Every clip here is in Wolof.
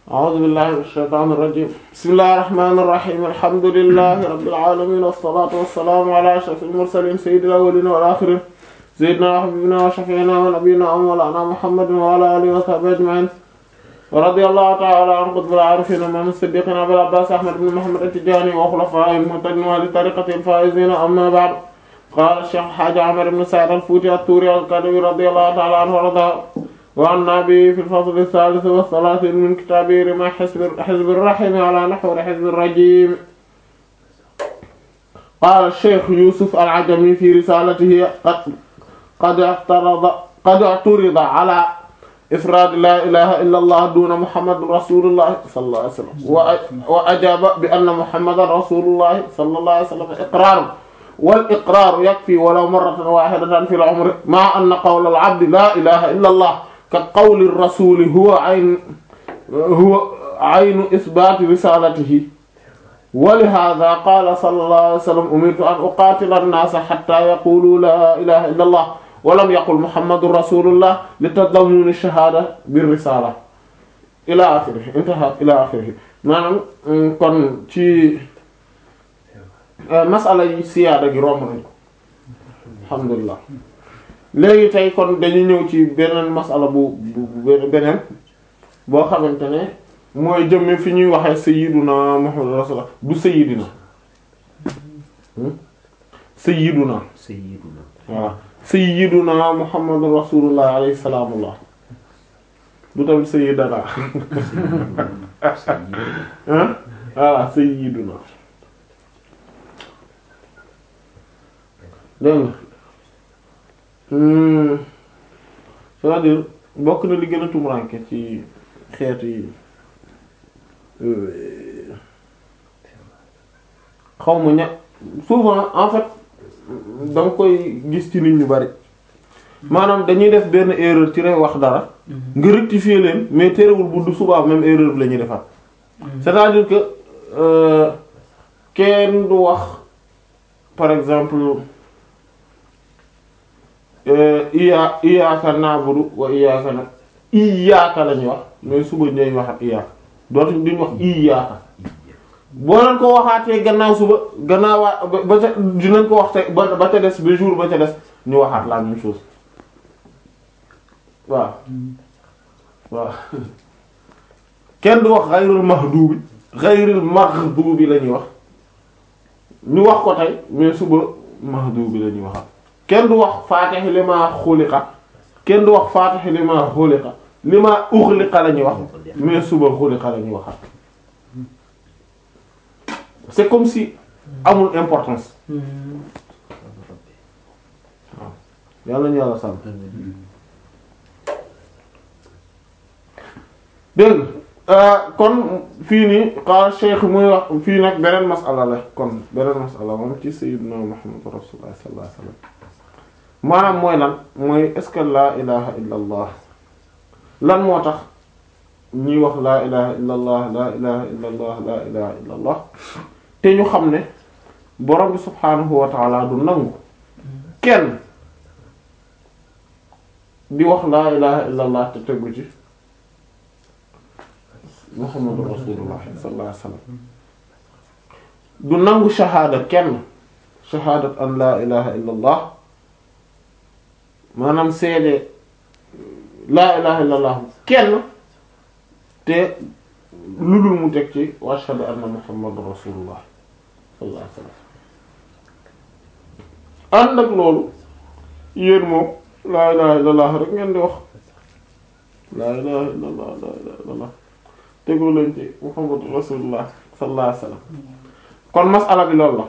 أعوذ بالله من الشيطان الرجيم بسم الله الرحمن الرحيم الحمد لله رب العالمين والصلاة والسلام على أشرف المرسلين سيد الأولين والآخرين سيدنا وحبيبنا وشفيعنا ونبينا ومولانا محمد وعلى آله وصحبه أجمعين ورضي الله تعالى عن قطب العارفين ومن الصديقين أبي العباس أحمد بن محمد التجاني وخلفائه المهتدين وأهل طريقته الفائزين أما بعد قال الشيخ حاج عمر بن سعد الفوتي التوري القدوي رضي الله تعالى عنه ورضاه وعن به في الفصل الثالث والثلاثين من كتابه رمى حزب حزب الرحم على نحو حزب الرجيم قال الشيخ يوسف العجمي في رسالته قد قد اعترض قد اعترض على إفراد لا إله إلا الله دون محمد رسول الله صلى الله عليه وسلم وأجاب بأن محمد رسول الله صلى الله عليه وسلم إقرار والإقرار يكفي ولو مرة واحدة في العمر مع أن قول العبد لا إله إلا الله كقول الرسول هو عين هو عين إثبات رسالته ولهذا قال صلى الله عليه وسلم أمرت أن أقاتل الناس حتى يقولوا لا إله إلا الله ولم يقل محمد رسول الله لتضمن الشهادة بالرسالة إلى آخره انتهى إلى آخره maanaam kon ci masala yi siyaada gi romb nañ ko alhamdulilah léegi tey kon dañu ñëw ci beneen masala bu bu beneen boo xamante ne mooy jëmme fi ñuy waxee sayyiduna Muhammad rasulullah du sayyidina sayyiduna sayyiduna voilà sayyiduna Muhammad rasulullah alayhi salaamullah du tamit sayyidana voilà sayyiduna dégg nga c'est-à-dire bokk na li gën a tumuranke ci xeetu yi xaw ma ña souvent en fait da nga koy gis ci nit ñu bari maanaam dañuy def benn erreur ci rek wax dara nga rectifier leen mais terewul bu du subaa même erreur bi la ñuy defaat c'est-à-dire que kenn du wax par exemple iya iyaaka na'budu wa iyaaka na iyaaka lañuy wax mais suba ñooy wax ak iyaaka dootuñ duñ wax iyaaka boo leen ko waxaatee gannaaw suba gannaaw ba ca dinañ ko wax te ba ba ca des ba jour ba ca des ñu waxaat la même chose waaw waaw kenn du wax xayrul mahdubi xayrul maghdubi la ñuy wax ñu wax ko tey mais suba mahdubi la ñuy waxaat kenn du wax faatih li ma xuliqa kenn du wax faatih li ma xuliqa li ma uxliqa la ñuy wax mais suba xuliqa la ñuy waxaat c'est comme si amul importance waaw yàlla ñu yàlla sàmm dégg kon fii nii xaal cheikh muy wax fii nag beneen masala la kon beneen masala moom ci sayyidina Muhammad rasulullah sallallahu alayhi wasallam maanaam mooy lan mooy est-ce que laa ilaha illa allah lan moo tax ñuy wax laa ilaha illa allah laa ilaha illa allah laa ilaha illa allah te ñu xam ne borom bi subhaanahu wa taala du nangu kenn di wax laa ilaha illa allah te tegu ci muhammadu rasulullah sallallahu alayhi wasallam du nangu shahaada kenn shahaadat an laa ilaha illa allah maanaam seede laa ilaha illa allah kenn te lu dul mu teg ci wa ashhadu anna muhammadu rasulullah sallallahu alayhi wasallam ànd ak loolu yéen moom laa ilaha illa allah rek ngeen di wax laa ilaha illa allah laa ilaha illa allah tegu leen ci muhammadu rasulullah sallallahu alayhi wasallam kon masala bi loolu la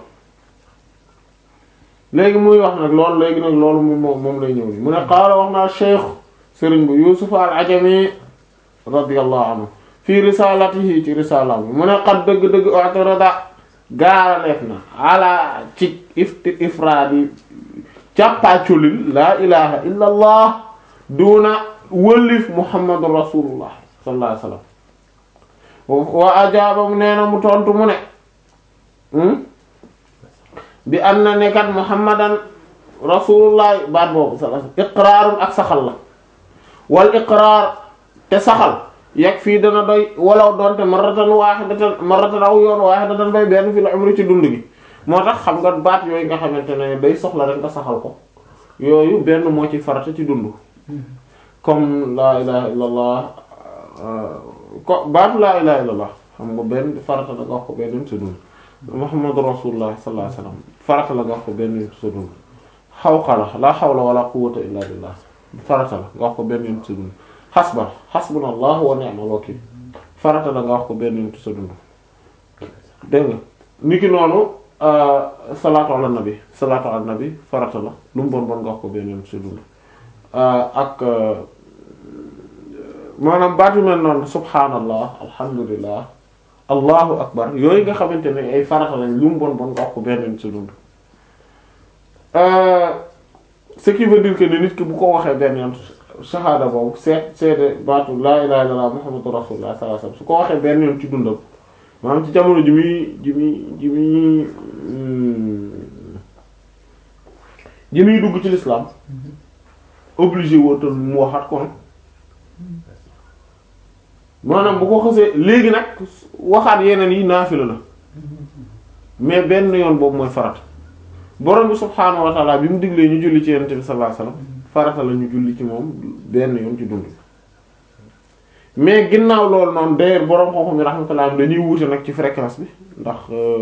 léegi muy wax nag loolu léegi nag loolu moom moom lay ñëw ni mu ne qaala wax naa cheikh sëriñ bu yusuf al ajami radiyallahu anhu fii risalatihi ci risalaam bi mu ne xat dëgg-dëgg i'tirada gaaraleef na ala ci ifti ifraadi càppaaculil laa ilaha illa allah duna wëllif muhammadu rasulullah sallallahu alayhi wasallam wa ajaaba mu nee na mu tontu mu ne bi am na ne kat muhammadan rasulullah baat boobu sallallahu alayhi wasallam iqraarun ak saxal la wal iqraar te saxal yegg fii dana doy walaw doonte marratan wahidatan marratan aw yoon wahidatan bay benn fi la umri ci dund gi moo tax xam nga baat yooyu nga xamante ne day soxla rek nga saxal ko yooyu benn moo ci farata ci dund comme laa ilaha illallah ko baatu laa ilaha illallah xam nga benn farata la nga wax ko benn yoon ci dund muhammadu rasulullah sallallahu alayhi wasallam farata la nga wax ko benn yoon ci dund xawqala la hawla wala quwwata illa billah farata la nga wax ko benn yoon ci dund xasba xasbunallahu wa ni'mal wakil farata la nga wax ko benn yoon ci sa dund dégg nga niki noonu salaatu ala nabi salaatu ala nabi farata la lu mu bon bon nga wax ko benn yoon ci sa dund ak maanaam baatu mel noonu subhaanallah alhamdulillah allahu akbar yooyu nga xamante ne ay farata lañ lu mu bon bon nga wax ko benn yoon ci sa dund ce qui veut dire que ni nit ki bu ko waxee benn yoon shahada boobu seet seede baatu laa ilaha illallah muhammadu rasulullah sallallahu alayhi wasallam su ko waxee benn yoon ci dundam maanaam ci jamono ji muy ji muy ji muy ji muy dugg ci l'islam obligé wootal mu waxaat kon maanaam bu ko xësee léegi nag waxaat yeneen yi naafila la mais benn yoon boobu mooy farat borom bi subhaanahu wa ta'ala bi mu diglee ñu julli ci yonent bi sallallahu alayhi wasallam farata la ñu julli ci moom benn yoon ci dund mais ginnaaw loolu noonu d'ailleurs borom xam-xam yi rahmatullah dañuy wuute nag ci fréquence bi ndax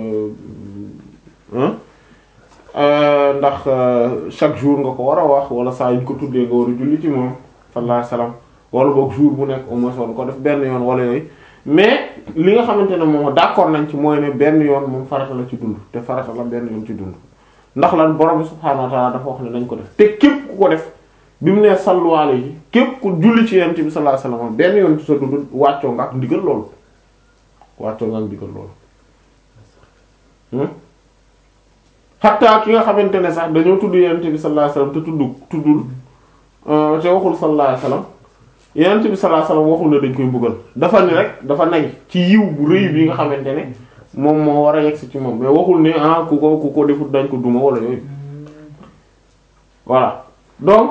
ndax chaque jour nga ko war a wax wala saa yu ñu ko tuddee nga war a julli ci moom sallallahu alayhi wasallam wala boog jour bu nekk au moins war ko def benn yoon wala yooyu mais li nga xamante ne moom d'accord nañ ci mooy ne benn yoon moom farata la ci dund te farata la benn yoon ci dund ndax lan borom subhaanahu wa ta'ala dafa wax ne nañ ko def te képp ku ko def bi mu nee sallu alayhi képp ku julli ci yonent bi sallallahu alayhi wasallam benn yoon ci sa dund wàccoo nga ak ndigal loolu wàccoo nga ak ndigal loolu xatta ki nga xamante ne sax dañoo tudd yonent bi sallallahu alayhi wasallam te tudd tuddul te waxul sallallahu alayhi wasallam yonent bi sallallahu alayhi wasallam waxul ne dañ koy mbugal dafa ni rek dafa nay ci yiw bu rëy bi nga xamante ne moom moo war a yegsi ci moom mais waxul ne ah ku ko ku ko defut dañ ko duma wala yooyu voilà donc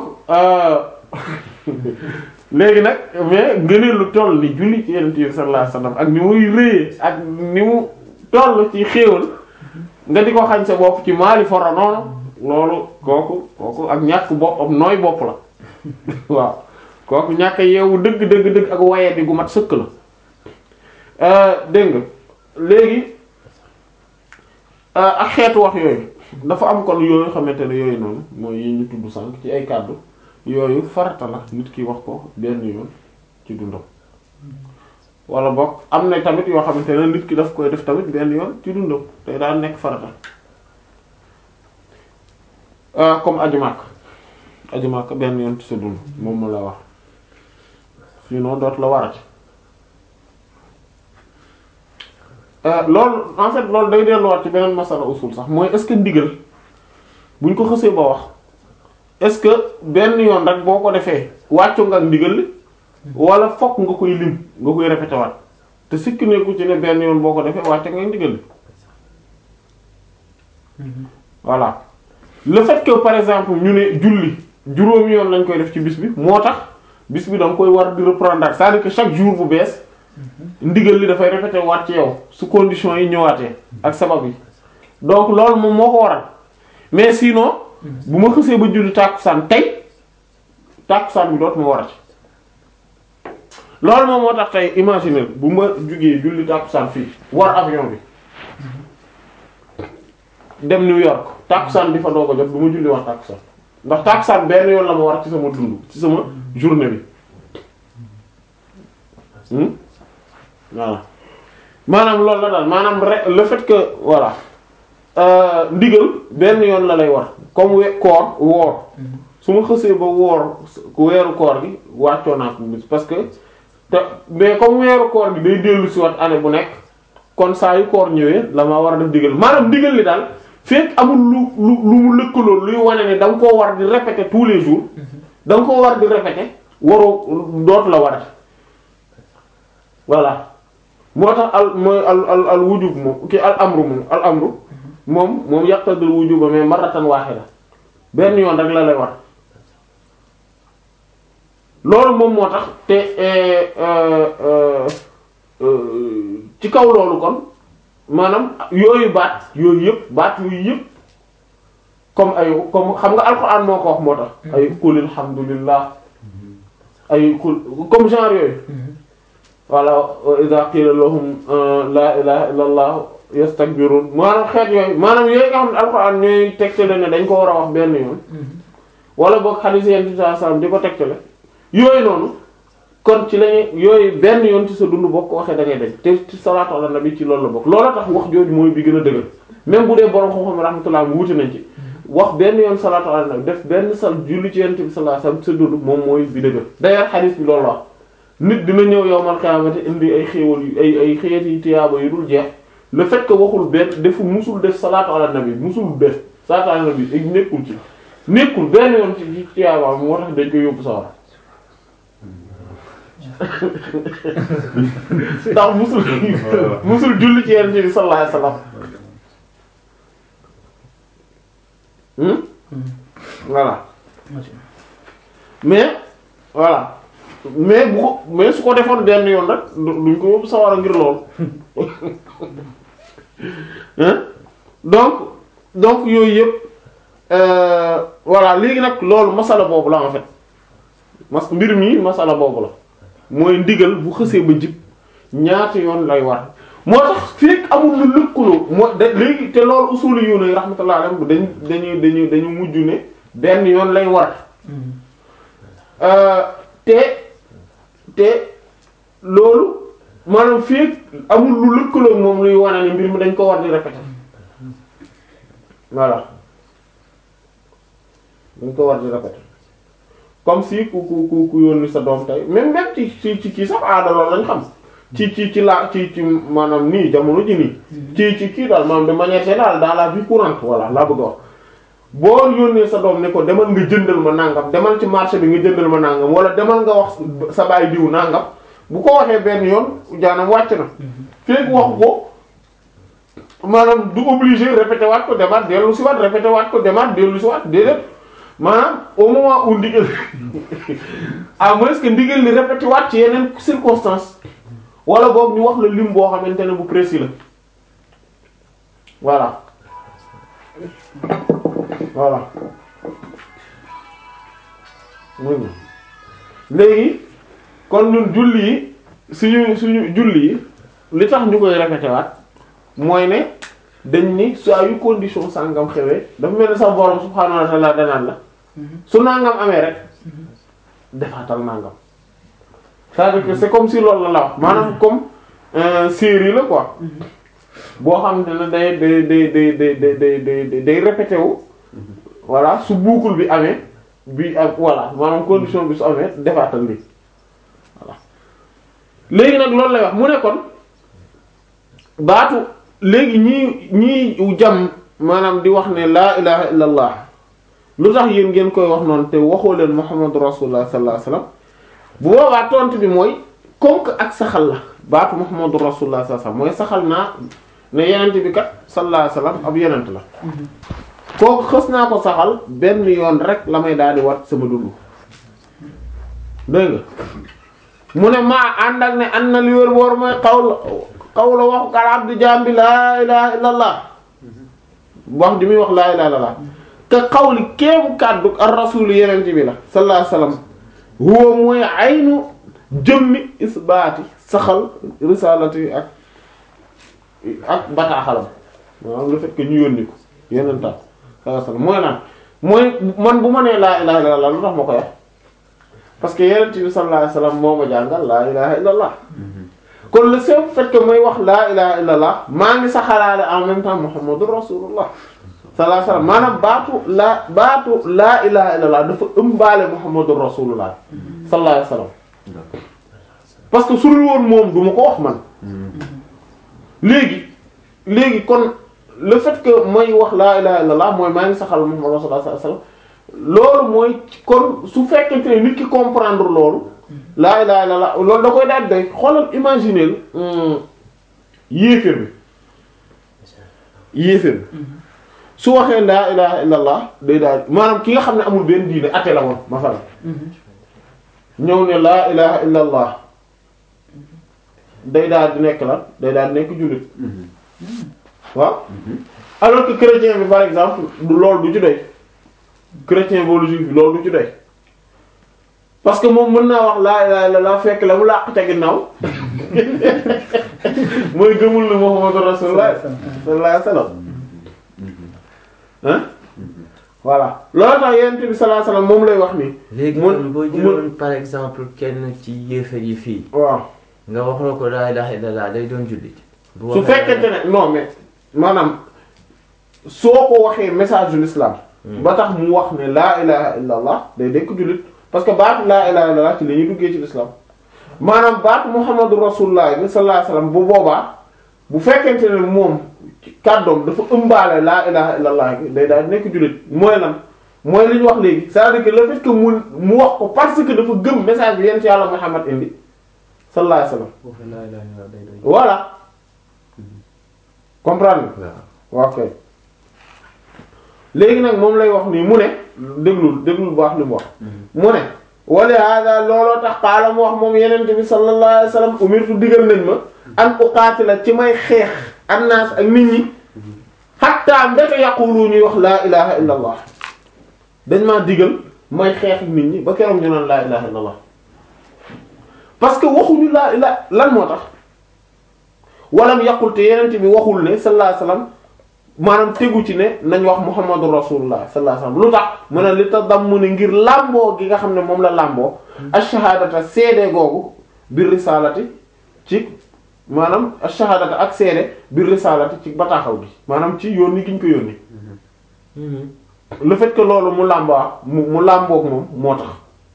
léegi nag mais ngëneel lu toll ni julli ci yonent bi sallallahu alayhi wasallam ak ni muy rëyee ak ni mu toll ci xéewal nga di ko xañ sa bopp ci maali fora noonu loolu kooku kooku ak ñàkk bopp am nooy bopp la waaw kooku ñàkk yeewu dëgg dëgg dëgg ak waye di gu mat sëkk la dégg nga léegi ak xeetu wax yooyu dafa am kon yooyu xamante ne yooyu noonu mooy yi ñu tudd sànq ci ay kàddu yooyu farata la nit ki wax ko benn yoon ci dundam wala boog am na tamit yoo xamante ne nit ki daf koy def tamit benn yoon ci dundam te daal nekk farata comme aju màkk aju màkk benn yoon ci sa dund moom mu la wax sinon dootu la warati loolu en fait loolu day delluwaat ci beneen masala usul sax mooy est-ce que ndigal buñ ko xësee ba wax est-ce que benn yoon rek boo ko defee wàccu nga ak ndigal li wala fokk nga koy lim nga koy répété waat te sikki neeku ci ne benn yoon boo ko defee wàccu nga ak ndigal li voilà le fait que par exemple ñu ne julli juróomi yoon lañ koy def ci bis bi moo tax bis bi da nga koy war di reprendre c'est-à-dire que chaque jour bu bees ndigal li dafay répété waat ci yow su conditions yi ñëwaatee ak sabab yi donc loolu moom moo ko waral mais sinon bu ma xësee ba julli tàkkusaan tey tàkkusaan bi dootuma warati loolu moom moo tax tey imaginer bu ma jugee julli tàkkusaan fii war avion bi dem New York tàkkusaan bi fa doog a jot du ma julli war tàkkusaan ndax tàkkusaan benn yoon la ma war ci sama dund ci sama journée bi voilà maanaam loolu la daal maanaam rek le fait que voilà ndigal benn yoon la lay war comme we koor woor su ma xësee ba woor weeru koor gi wàccoo naa ko bis parce que te mais comme weeru koor gi day dellu si wat année bu nekk kon saa yu koor ñëwee la ma war a def ndigal maanaam ndigal li daal fekk amul lu lu lu mu lëkkaloo luy wane ne da nga koo war di répéter tous les jours da nga koo war di répéter waroo dootu la war voilà moo tax al mooy al al al wujub moom ki al amru moom al amru moom moom yaqtadul wujuba mais marratan wahida benn yoon rek la lay war loolu moom moo tax te ci kaw loolu kon maanaam yooyu baat yooyu yëpp baat yooyu yëpp comme ay comme xam nga alxuraan moo ko wax moo tax ay qul alhamdulillah ay qul comme genre yooyu voilà wa idha qila lahum la ilaha illa allah yastakbirun maanaam xeet yooyu maanaam yooyu nga xam ne alxuraan ñooy tegtale ne dañ ko war a wax benn yoon wala boog hadith yent bi sallallahu alayhi wasallam di ko tegtale yooyu noonu kon ci lañuy yooyu benn yoon ci sa dund boo ko waxee da ngay dañ te ci salaatu ala nabi ci loolu la bokk loolu tax wax jooju mooy bi gën a dëgër même bu dee borom xam-xam rahmatullah mu wuti nañ ci wax benn yoon salaatu ala nabi def benn sal julli ci yent bi sallallahu alayhi wasallam sa dund moom mooy bi dëgër d'ailleurs hadith bi loolu la wax nit dina ñëw yowmal qiyaamati indi ay xéewal yu ay ay xeet yi tiyaaba yu dul jeex le fait que waxul benn defu musul def salaatu ala nabi musul def salaatu ala nabi ak nekkul ci nekkul benn yoon ci ci tiyaaba moo tax dañ koy yóbbu sawara ndax musul musul julli ci yonent bi sallallahu alayhi wasallam hmm voilà mais voilà mais bu ko mais su ko defoon benn yoon rek duñ ko yóbbu sawara ngir lool hein donc donc yooyu yëpp voilà léegi nag loolu masala boobu la en fait mas mbir mi masala boobu la mooy ndigal bu xësee ba jib ñaata yoon lay war moo tax fekk amul lu lëkkaloo moo da léegi te loolu usuli yu ne rahmatullah alayhi dañ dañuy dañuy dañu mujj ne benn yoon lay war te te loolu maanaam fekk amul lu lëkkaloo moom luy wane ni mbir mi dañ ko war di répéter voilà dañ ko war di répéter comme si ku ku ku ku yónni sa doom tey même même ci ci ci kii sax aada loolu lañ xam ci ci ci la ci ci maanaam nii jamono ji nii ci ci kii daal maanaam de manière générale dans la vie courante voilà laa bëgg a wax boo yónnee sa doom ne ko demal nga jëndal ma nangam demal ci marché bi nga jëndal ma nangam wala demal nga wax sa baay diw nangam bu ko waxee benn yoon jaanam wàcc na fekk wax ko maanaam du obligé répété waat ko demaat dellu si waat répété waat ko demaat dellu si waat déedéet maanaam au moment où ndigal à moins que ndigal li répété waat ci yeneen circonstance wala boog ñu wax la lim boo xamante ne bu précis la voilà voilà muy léegi kon ñun julli yi suñu suñu julli yi li tax ñu koy répété waat mooy ne dañ ni saa yu condition sàngam xewee dafa mel ni sax borom subhaanahu wa ta'ala danaan la su nangam amee rek defaatal nangam c'est-à-dire que c'est comme si loolu la la wax maanaam comme série la quoi boo xam ne day day day day day day day day répété wu voilà su boucle bi amee bi ak voilà maanaam condition bi su amee defaatal lii voilà léegi nag loolu lay wax mu ne kon baatu léegi ñii ñii jam maanaam di wax ne laa ilaha illa allah lu tax yéen ngeen koy wax noonu te waxoo leen muhammadu rasulullah sallallahu alayhi wasallam bu boobaa tontu bi mooy comme que ak saxal la baatu muhammadu rasulullah sallallahu alayhi wasallam mooy saxal naa ne yenent bi kat sallallahu alayhi wasallam ab yenent la kooku xës naa ko saxal benn yoon rek la may daal di wat sama dund dégg nga mu ne maa ànd ak ne ànd na li wér boor mooy xaw la xaw la waxu kal abdi jambi laa ilaha illa allah wax di muy wax laa ilaha illa allah te xawli kéemu kàddu ar rasul yenent bi la sallallahu alayhi wasallam huwa mooy aynu jëmmi isbaati saxal risalati ak ak bataaxalam maanaam le fait que ñu yónni ko yeneen taal sallallahu alayhi wasallam mooy naan mooy man bu ma nee laa ilaha illallah lu tax ma koy wax parce que yeneen bi sallallahu alayhi wasallam moo ma jàngal laa ilaha illallah kon le seul fait que may wax laa ilaha illallah maa ngi saxalaale en même temps muhammadur rasulullah sallallahu alayhi wasallam maanaam baatu laa baatu laa ilaha illallah dafa ëmbaale muhammadur rasulullah sallallahu alayhi wasallam parce que su dul woon moom du ma ko wax man léegi léegi kon le fait que mooy wax laa ilaha illallah mooy maa ngi saxal muhammad rasulullah sallallahu alayhi wasallam loolu mooy kon su fekkente ne nit ki comprendre loolu laa ilaha illallah loolu da koy daal day xoolal imaginer yéeféer bi yéeféer bi su waxee laa ilaha illallah day daal maanaam ki nga xam ne amul benn diine atte la woon masalan ñëw ne laa ilaha illa allah day daal di nekk la day daal di nekk jullit waaw alors que chrétien bi par exemple du loolu du ci doy chrétien bi wala juif bi loolu du ci doy parce que moom mën naa wax laa ilaha illa allah fekk la mu làq ca ginnaaw mooy gëmul ne Muhammadu rasulullah sallallahu alayhi wasallam hein voilà loolu tax yonent bi sallallahu alayhi wasallam moom lay wax nii léegi mun- kon boo mun- jëloon par exemple kenn ci yéefar yi fii waaw nga wax na ko laa ilaaha illallaah day doon jullit bu su waxee fekkente ne non mais maanaam soo ko waxee message de l'islam ba tax mu wax ne laa ilaha illa allah day dekk jullit parce que baatu laa ilaha illa allah ci la ñuy duggee ci l'islam maanaam baatu muhammadu rasulullah bi sallallahu alayhi wasallam bu boobaa bu fekkente ne moom ci kàddoom dafa ëmbaale laa ilaha illa allah gi day daal di nekk jullit mooy lan mooy li ñu wax léegi c'est-à-dire que le fait que mu mu wax ko parce que dafa gëm message bi yent yàlla muhammad indi sallallahu alayhi wasallam bu waxee laa ilaaha illallaah day doon voilà comprendre nga waaw ok léegi nag moom lay wax nii mu ne déglul déglul bu wax li mu wax mu ne wala hada looloo tax xaala mu wax moom yenente bi sallallahu alayhi wasallam umirtu digal nañ ma an uqaatila ci may xeex annaas ak nit ñi hatta mbete yaqulu ñuy wax laa ilaha illa allah dañ maa digal may xeex ak nit ñi ba keroog ñu naan laa ilaha illa allah parce que waxuñu laa ila lan moo tax walam yaqul te yenente bi waxul ne sallallahu alayhi wasallam maanaam tegu ci ne nañ wax muhammadu rasulullah sallallahu alayhi wasallam lu tax mu ne li tax dam mu ne ngir làmboo gi nga xam ne moom la làmboo ash-shahadata seede googu bir risalati ci maanaam ash-shahadata ak seede bir risalati ci bataaxaw gi maanaam ci yónni gi ñu ko yónni le fait que loolu mu làmboo mu mu làmboog moom moo tax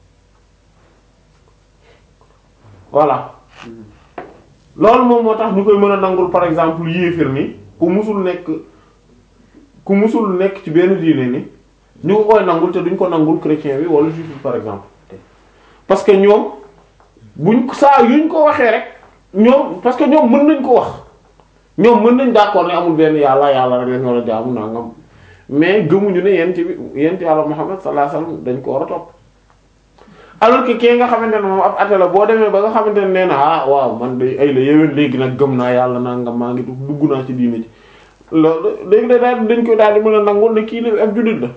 voilà loolu moom moo tax ñu koy mën a nangul par exemple yéefir ni ku musul nekk ku musul nekk ci benn diine ni ñu ko koy nangul te duñ ko nangul chrétien bi wala juif bi par exemple parce que ñoom buñ saa yuñ ko waxee rek ñoom parce que ñoom mën nañ ko wax ñoom mën nañ d'accord ne amul benn yàlla yàlla rek lañ war a jaamu nangam mais gëmuñu ne yent bi yent yàlla Muhammad sallallahu alayhi wasallam dañ ko war a topp alors que kii nga xamante ne moom ab atte la boo demee ba nga xamante ne nee na ah waaw man de ay la yéwén léegi nag gëm naa yàlla nangam maa ngi dugg naa ci diine ci loolu léegi da daal dañ koy daal di mën a nangul ne kii ne ab jullit la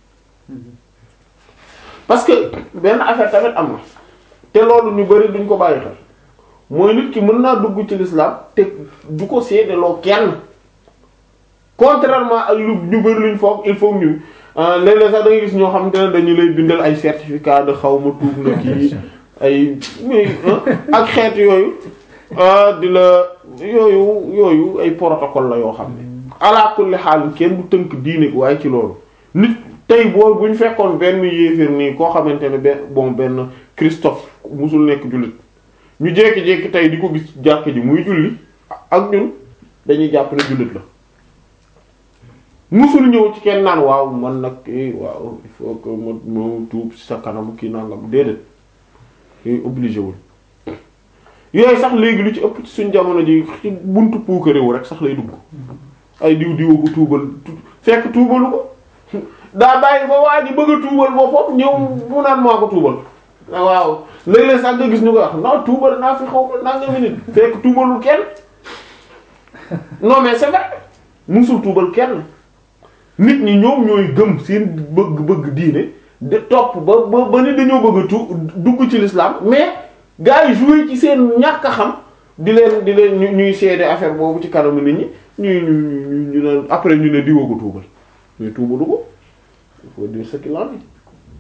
parce que benn affaire tamit am na te loolu ñu bari duñ ko bàyyi xel mooy nit ki mën naa dugg ci l'islam te du ko seedeloo kenn contrairement ak lu ñu bari luñ foog il faut ñu léeg-léeg sax da ngay gis ñoo xamante ne dañu lay bindal ay certificat de xaw ma tuub na kii ay ak xeet yooyu di la yooyu yooyu ay protocole la yoo xam ne ala kulli xaal kenn du tënk diine waaye ci loolu nit tey boo bu ñu fekkoon benn yéeféer nii koo xamante ne benn bon benn Christophe musul nekk jullit ñu jékki-jékki tey di ko gis jàkk ji muy julli ak ñun dañuy jàpp ne jullit la musul ñëw ci kenn naan waaw man nag eh waaw il faut que ma ma tuub ci sa kanam kii nangam déedéet yooyu obligé wul yooyu sax léegi lu ci ëpp ci suñ jamono ji ci buntu puukaréewu rek sax lay dugg ay diw diwa ko tuubal fekk tuubalu ko daa bàyyi ba waa ji bëgg a tuubal boppam ñëw mu naan maa ko tuubal waaw léeg-léeg sax nga gis ñu koy wax non tuubal naa fi xaw ma nangami nit fekk tuubalul kenn non mais c'est vrai musul tuubal kenn nit ñi ñoom ñooy gëm seen bëgg-bëgg diine de topp ba ba ba ni dañoo bëgg a tu dugg ci l'islam mais gars yi joué ci seen ñàkk a xam di leen di leen ñu ñuy seede affaire boobu ci kanamu nit ñi ñuy ñu ñu ñu ne après ñu ne diwa ko tuubal mais tuubalu ko il faut dire ce qu'il en est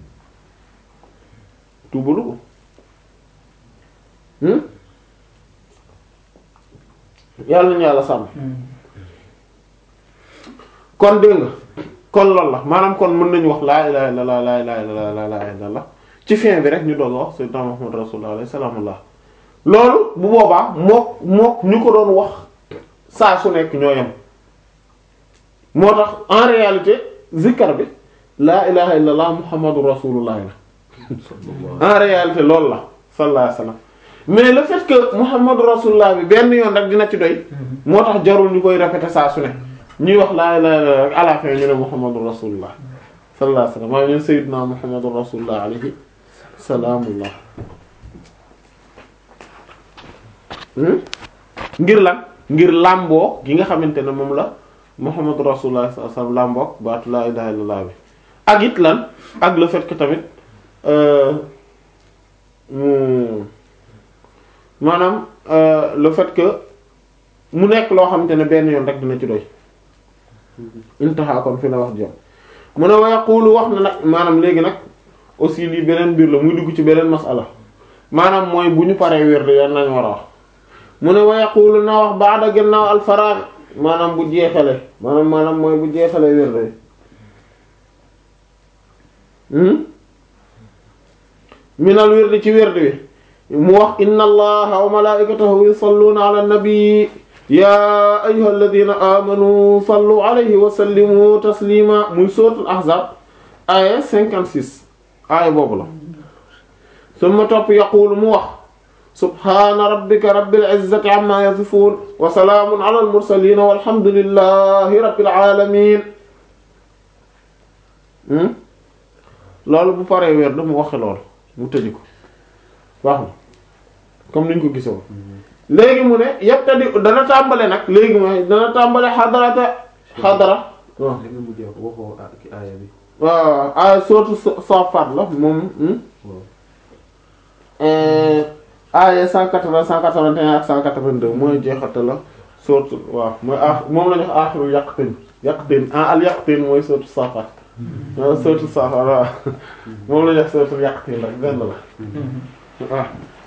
tuubalu ko yàlla nañu yàlla sàmm kon dégg nga kon loolu la maanaam kon mën nañu wax laa ilaha illallah laa ilaha illallah laa ilaha illallah ci fin bi rek ñu doon wax sayyidina Muhammad rasulullah alayhi salaamullah loolu bu boobaa mook mook ñu ko doon wax saa su nekk ñoo yem moo tax en réalité zikkar bi laa ilaha illallah muhammadu rasulullah la en réalité loolu la sallallahu alayhi wasallam mais le fait que muhammadu rasulullah bi benn yoon rek dina ci doy moo tax jarul ñu koy répéter saa su ne ñuy wax laa ilaha illallah rek à la fin ñu ne muhammadu rasulullah sallallahu alayhi wasallam maa ñu sayyidina muhammadu rasulullah alayhi salaamullah hmm? ngir lan ngir làmboo gi nga xamante ne moom la muhammadu rasulullah sallallahu alayhi wasallam làmboog baatu laa ilaha illallah bi ak it lan ak le fait que tamit euh, mu maanaam euh, le fait que mu nekk loo xamante ne benn yoon rek dina ci doy intaha kon fi la wax jëm mu ne wa yaqulu wax na nag maanaam léegi nag aussi lii beneen mbir la muy dugg ci beneen masala maanaam mooy bu ñu paree wér yan lañ war a wax mu ne wa yaqulu na wax ba'da gannaaw al faragh maanaam bu jeexale maanaam maanaam mooy bu jeexale wér hmm minal wérdi ci wérdi wi mu wax inna allaha wa malaikatahu yusalluna ala nabi ya ayyuha alladhina amanu sallu alayhi wa sallimu taslima muy suratul ahzab aya 56 aya boobu la summa topp yaqulu mu wax subhana rabbika rabbil izzati amma yasifun wa salaamun ala al mursalin walhamdulillahi rabbil alamin hmm loolu bu paree wér da mu waxe loolu mu tëji ko wax na comme niñ ko gisoon léegi mu ne yabtadi dana tàmbale nag léegi mooy dana tàmbale xadarata xadara waaw li nga mujjee wax waxoo ah ki aaya bi. waaw ay sootu Saaffaat la moom hmm? waaw. aaya 180 181 ak 182 mooy jeexate la sootu waaw mooy ah moom la ñu wax aaxiru yaqtin yaqtin ah al yaqtin mooy sootu Saaffaat waaw sootu Saaffaat waaw moom la ñu wax sootu yaqtin rek benn la waaw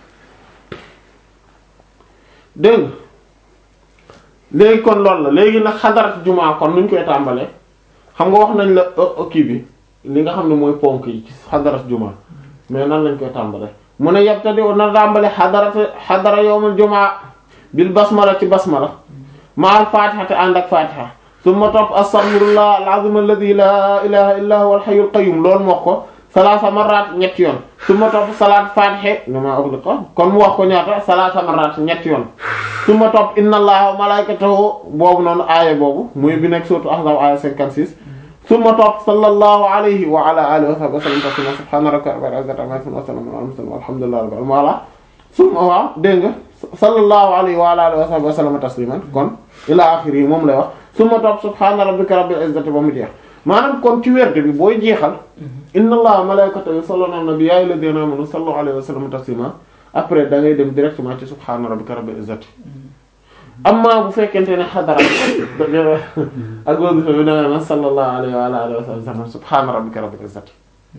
dégg nga léegi kon loolu la léegi nag xadarat jumaa kon nuñ koy tàmbalee xam nga wax nañ la o- kii bi li nga xam ne mooy ponk yi ci xadarat jumaa mais nan lañ koy tàmbalee mu ne yabtadi na tàmbale xadarat xadara yawmul jumaa bil basmala ci basmala ma al fatiha te ànd ak fatiha summa topp astaghfirullah al-azim alladhi la ilaha illa huwa al hayyul qayyum loolu mu wax ko salaasa marrat ñetti yoon summa topp salaat fatiha lima ughliqa kon mu wax ko ñaata salaasa marrat ñetti yoon summa topp inna allaha wa malaikatahu boobu noonu aaya boobu muy bi nekk surtout ahzab aaya 56 summa topp sallallahu alayhi wa ala alihi wa sahbihi wa sallam taslima subhana rabbika rabbil izzati amma yasifun wa salamun ala mursalin walhamdulillahi rabbil alamin voilà summa waaw dégg nga sallallahu alayhi wa ala alihi wa sahbihi wa sallam tasliman kon ila axiri moom lay wax summa topp subhana rabbika rabbil izzati ba mu jeex maanaam kon ci werde bi booy jeexal inna allaha wa malaikatahu yusalluna ala nabi ya ayyuhalladhina amanu sallu alayhi wa sallam taslima après da ngay dem directement ci subhana rabbika rabbil izzati amma bu fekkente ne xadara ak boobu fa bi da ngay naan sallallahu alayhi wa alihi wa sallam subhana rabbika rabbil izzati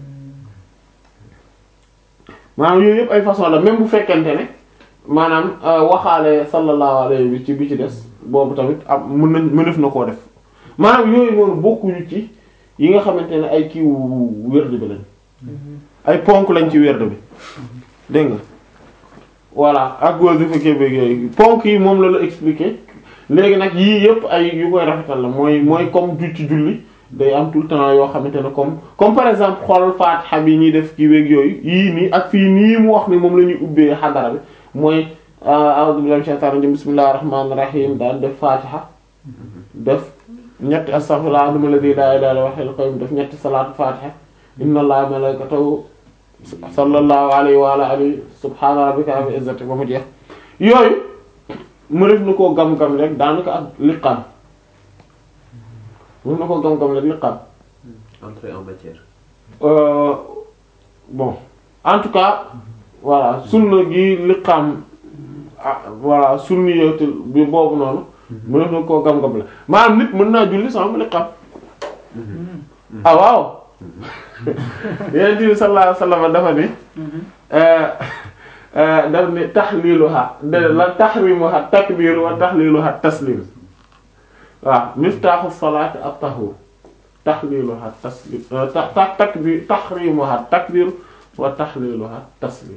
maanaam yooyu yëpp ay façon la même bu fekkente ne maanaam waxaale sallallahu alayhi bi ci bi ci des boobu tamit am mën nañ mënef na koo def maanaam yooyu noonu bokkuñu ci yi nga xamante ne ay kiiwu wérde bi lañ ay ponk lañ ci wérde bi dégg nga voilà ak wasifa kébeeg yooyu ponk yi moom la la expliquer léegi nag yii yëpp ay yu koy rafetal la mooy mooy comme du ci julli day am tout le temps yoo xamante ne comme comme par exemple xool Fatiha bi ñuy def kii weeg yooyu yii nii ak fii nii mu wax ni moom la ñuy ubbee xadara bi mooy a'udhu billahi minash shaitanir rajim bismillahir rahmanir rahim daan def Fatiha def ñetti astaghfirullah azim alladhi la ilaha illa huwal hayyul qayyum def ñetti salaatu Fatiha inna allaha wa malaikatahu sallallahu alayhi wa ala alihi subhana rabbika rabbil izzati ba mu jeex yooyu mu def na koo gam-gam rek daanaka ak liqaam mu def na koo gam-gam rek liqaam entrée en matière. Euh, bon en tout cas voilà sunna gi liqaam ah voilà sunni yowte bi boobu noonu mu def na koo gam-gam la maanaam nit mën naa julli sama liqaam ah waaw yonent bi sallallahu alayhi wasallam dafa ni daf ni tahliluha de la tahrimuha takbir wa tahliluha taslim waaw miftaaxu salaati at-tahur tahliluha taslim ta ta takbir tahrimuha takbir wa tahliluha taslim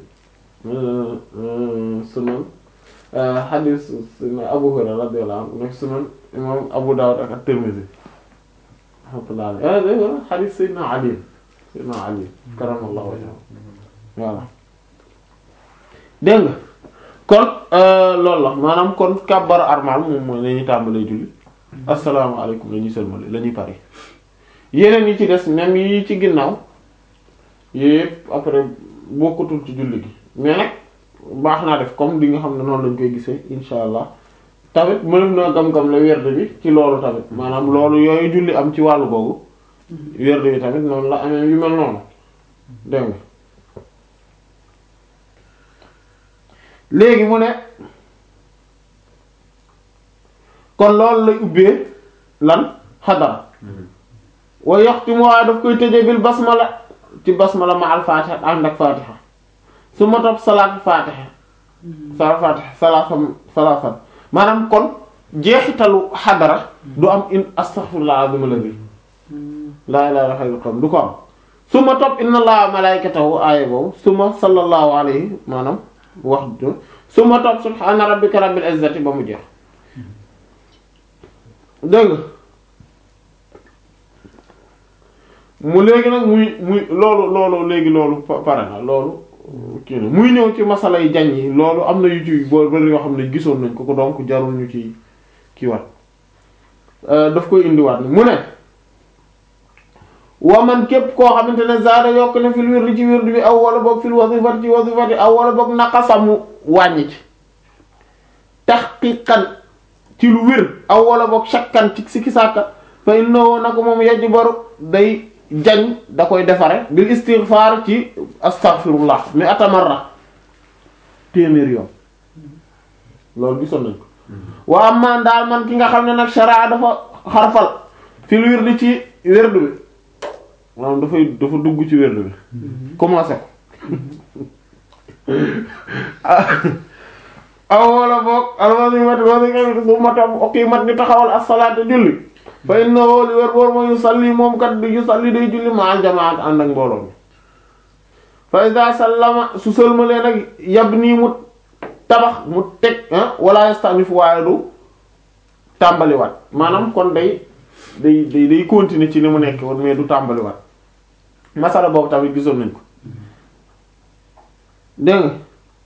sunan hadis sunan Abu Hurayra radiyallahu anhu nekk sunan imam Abu Dawud ak at-Tirmidhi rahmatullah alayhi hadis Sayyidina Ali Sayyidina Ali karamallahu wajhahu voilà dégg nga kon loolu la maanaam kon kàbbar armal moom mooy la ñuy tàmbalee julli asalaamaaleykum la ñuy sëlmale la ñuy pare yeneen yi ci des même yi ci ginnaaw yooyu yëpp après bokkatul ci julli gi mais nag baax naa def comme li nga xam ne noonu lañ koy gisee insha allah tamit mënef na gam-gam la werd bi ci loolu tamit maanaam loolu yooyu julli am ci wàllu googu werd bi tamit noonu la amee yu mel noonu dégg nga léegi mu ne kon loolu lay ubbee lan xadara wa yaxtimu waaye daf koy tëjee bil basmala ci basmala ma al fatiha ànd ak fatiha su ma topp salaat fatiha sala fatiha salaasam salaasam maanaam kon jeexitalu xadara du am in astaghfirullah azim la bi laa ilaaha illa Allah du ko am su ma topp inna allaha malaikatahu aaya boobu su ma sallallahu alayhi maanaam wax su ma topp subhaana rabbika rabbil izzati ba mu jeex dégg nga mu léegi nag muy muy loolu loolu léegi loolu pa- pare na loolu kii na muy ñëw ci masala yi jañ yi loolu am na yu ci boo bari yoo xam ne gisoon nañ ko ko donc jarul ñu ci kii wat daf koy indiwaat ni mu ne wa man képp koo xamante ne zaada yokk na fil wirdi ci wirdi bi aw wala boog fil wazifati ci wazifati aw wala boog naqasa mu wàññi ci tahqiqan ci lu wér aw wala boog shakkan ci sikki sàkka fa innahu nako moom yajbaru day jañ da koy defare bil istighfar ci astaghfirullah mi atamarra téeméer yoon loolu gisoon nañ ko wa amma daal man ki nga xam ne nag sharaa dafa xarfal fil wirdi ci wirdu bi maanaam dafay dafa dugg ci wirdu bi commencé ko aw wala boog alwasimat wasi su ma tam oqimat ni taxawal as-salaata julli fa innahu li wér boor mooy yusalli moom kat di yusalli day julli ma al jamaat ànd ak mbooloo mi fa iza sallama su sëlmalee nag yab nii mu tabax mu teg wala yastanif waaye du tàmbaliwaat maanaam kon day day day day continuer ci li mu nekk woon mais du tàmbaliwaat masala boobu tamit gisoon nañ ko dégg nga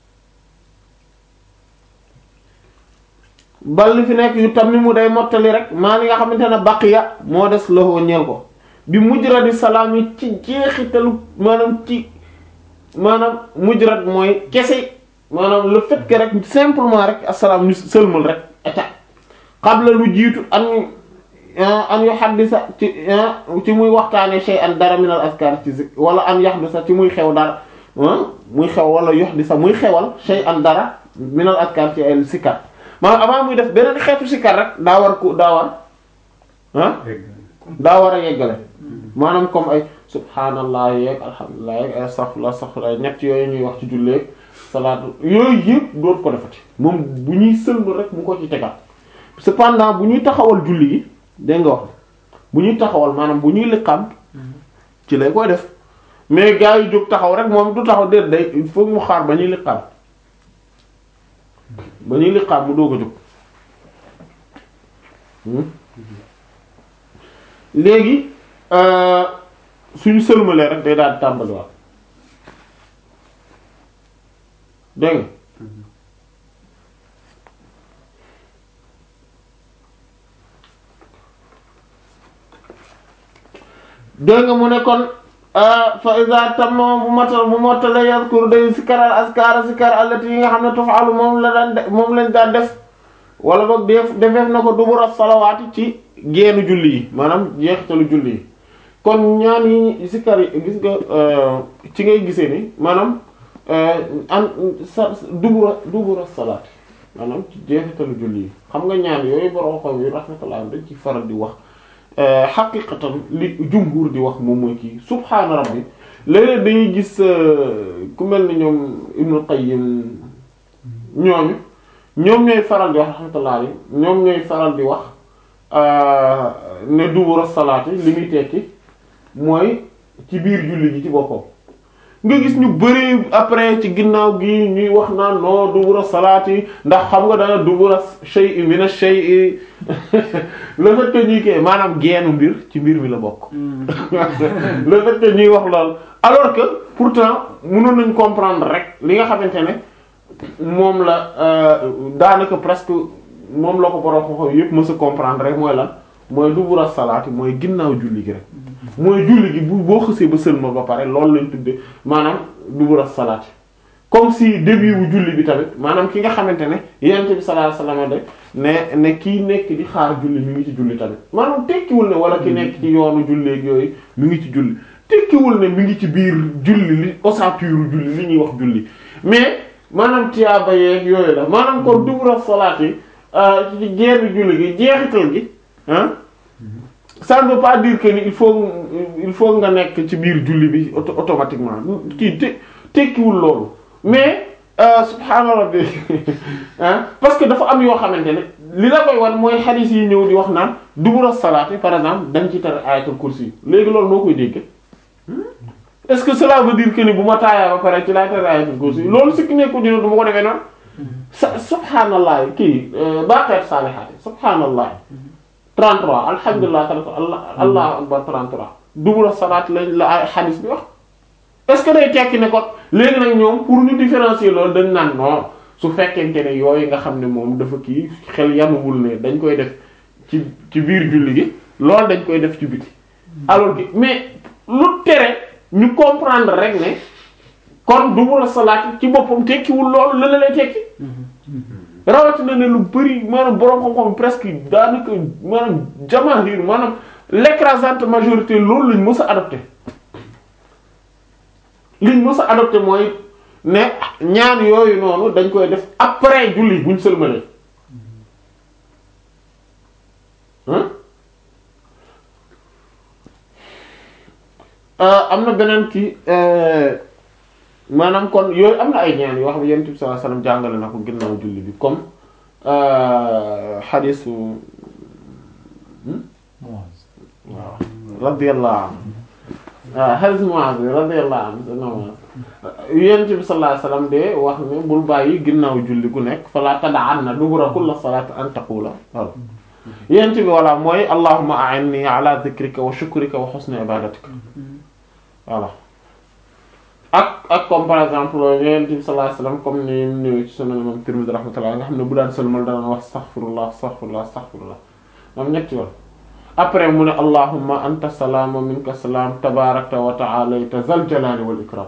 bal li fi nekk yu tam ni mu day mottali rek maa li nga xamante ne baqiya moo des loxo ñeel ko bi mujradi salaam yi ci jeexitalu maanaam ci maanaam mujrad mooy kese maanaam le fait que rek simplement rek asalaam ñu sëlmal rek eta qabla lu jiitu an an yu xaddisa ci ci muy waxtaane shay an dara min al askar ci zik wala an yaxdisa ci muy xew dara muy xew wala yuhdisa muy xewal shay an dara min al askar ci ay sikar maanaam avant muy def beneen xeetu sikar rek daa war ku daa war ah daa war a yeggale maanaam comme ay subhanallah yeeg alhamdulilah yeeg ay astaghfirullah astaghfirullah ñett yooyu ñuy wax ci julleeg salaatu yooyu yëpp doot ko defati moom bu ñuy sëlmal rek mu ko ci tegaat cependant bu ñuy taxawal julli gi dégg nga wax bu ñuy taxawal maanaam bu ñuy liqaam ci lay koy def mais gars yu jóg taxaw rek moom du taxaw déet day il faut mu xaar ba ñuy liqaam ba ñuy liqaam mu doog a jóg léegi suñu sëlmalee rek day daal di tàmbaliwaat dégg nga dégg nga mu ne kon fa iza tamma bu matal bu mottale yazkur day sikaral askara sikar allati yi nga xam ne tufaalu moom la daan def moom lañ daan def wala boog def defeef na ko dubura salawaati ci geenu julli yi maanaam jeexitalu julli yi kon ñaan yi sikar yi gis nga ci ngay gisee ni maanaam an sa dubura dubura salaati maanaam ci jeexitalu julli yi xam nga ñaan yooyu borom xam yi rahmatullah dañ ci faral di wax xaqiqatan li jumhur di wax moom mooy kii subhaana rabbi léeg-léeg dañuy gis ku mel ni ñoom Ibnu Qayyim ñooñu ñoom ñooy faral di wax rahmatullah alayhi ñoom ñooy faral di wax ne dubura salaati li muy tekki mooy ci biir julli gi ci boppam nga gis ñu bëri après ci ginnaaw gi ñuy wax naan non dubura salaati ndax xam nga dana dubura shay'i min ash-shay'i le fait que ñuy kii maanaam geenu mbir ci mbir mi la bokk le fait que ñuy wax lool alors que pourtant mënoon nañ comprendre rek li nga xamante ne moom la daanaka presque moom la ko borom xoxo yépp mës a comprendre rek mooy lan mooy dubura salaati mooy ginnaaw julli gi rek mooy julli gi bu boo xësee ba sëlma ba pare loolu lañ tudde maanaam dubura salaati comme si début wu julli bi tamit maanaam ki nga xamante ne yonent bi sallallahu alayhi wasallam de ne ne kii nekk di xaar julli mi ngi ci julli tamit maanaam tekkiwul ne wala ki nekk ci yoonu julleeg yooyu mi ngi ci julli tekkiwul ne mi ngi ci biir julli li ossature julli li ñuy wax julli mais maanaam tiyaaba yeeg yooyu la maanaam kon dubura salaat yi ci génn julli gi jeexital gi ah ça ne veut pas dire que ni il faut il faut nga nekk ci biir julli bi auto automatiquement kii te tekkiwul loolu mais subhaana rabbi parce que dafa am yoo xamante ne li la koy wan mooy xadiis yi ñëw di wax naan dubura salaat yi par exemple dañ ci tere ayatul kursi léegi loolu noo koy dégg est-ce que cela veut dire que ni bu ma taayaa ba pare ci laay tere ayatul kursi loolu si ki nekkul dina du ma ko defee noonu sa subhaanallah kii baqeet saalihaat subhaanallah 33 alhamdulilah 33 allah allahu akbar 33 dubura salaat lañ la ay xadiis bi wax est-ce que day tekki ne ko léegi nag ñoom pour ñu différencier loolu dañ naan non su fekkente ne yooyu nga xam ne moom dafa kii xel yanuwul ne dañ koy def ci ci biir julli gi loolu dañ koy def ci biti alors que mais lu tere ñu comprendre rek ne kon dubura salaat ci boppam tekkiwul loolu la la lay tekki rawatina ne lu bari maanaam boroom xam-xam presque daanaka maanaam jamaahir maanaam l'écrasante majorité loolu lañ mës a adopté liñ mës a adopté mooy ne ñaan yooyu noonu dañ koy def après julli buñ sëlmalee am na beneen kii maanaam kon yooyu am na ay ñaan yoo xam ne Yonent bi sallallahu alayhi wasallam jàngale na ko ginnaaw julli bi comme xadiisu waaw radiyallahu anhu waaw xadiis Muaz bi radiyallahu anhu Yonent bi sallallahu alayhi wasallam de wax ne bul bàyyi ginnaaw julli gu nekk fala tada'anna dubura kulli salaati an taqula waaw Yonent bi walla mooy allahumma a'inni ala dhikrika wa shukrika wa husni ibadatika voilà ak ak comme par exemple Yonent bi sallallahu alayhi wasallam comme ni mu ñëwee ci Sunan Imam Tirmidhi rahmatullah nga xam ne bu daan sëlmal dana wax astaghfirullah astaghfirullah astaghfirullah moom ñetti yoon après mu ne allahumma anta salaam wa minka salaam tabaarakta wa ta'alayta zal jalali wal ikram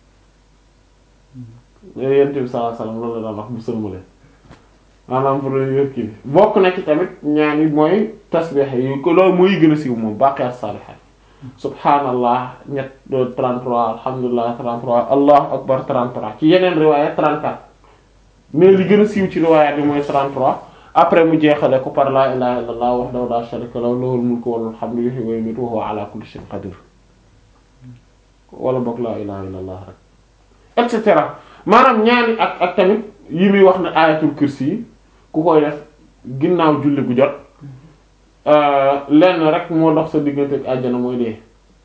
Yonent bi sallallahu alayhi wasallam loolu la daan wax bu sëlmalee maanaam pour yor kii bi bokk na ci tamit ñaan yi mooy tasbih yi ko loolu mooy gën a siiw moom baqiyat salihat subhanallah ñett 33 alhamdulillah 33 allahu akbar 33 ci yeneen riwaaya 34 mais li gën a siiw ci riwaaya bi mooy 33 après mu jeexale ko par la ilaha illallah wahdahu la sharika lahu lahul mulku wa lahul hamdu yuhyi wa yumiitu wa huwa ala kulli shay'in qadir wala boog la ilaha illallah rek et cetera maanaam ñaani ak ak tamit yi muy wax ne ayatul kursi yi ku koy def ginnaaw julli gu jot lenn rek moo dox sa diggante ak àjjana mooy dee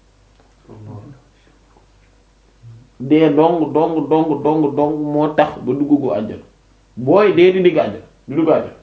dee dong dong dong dong dong moo tax ba dugg gu àjjana booy dee di digg àjjana di dugg àjjana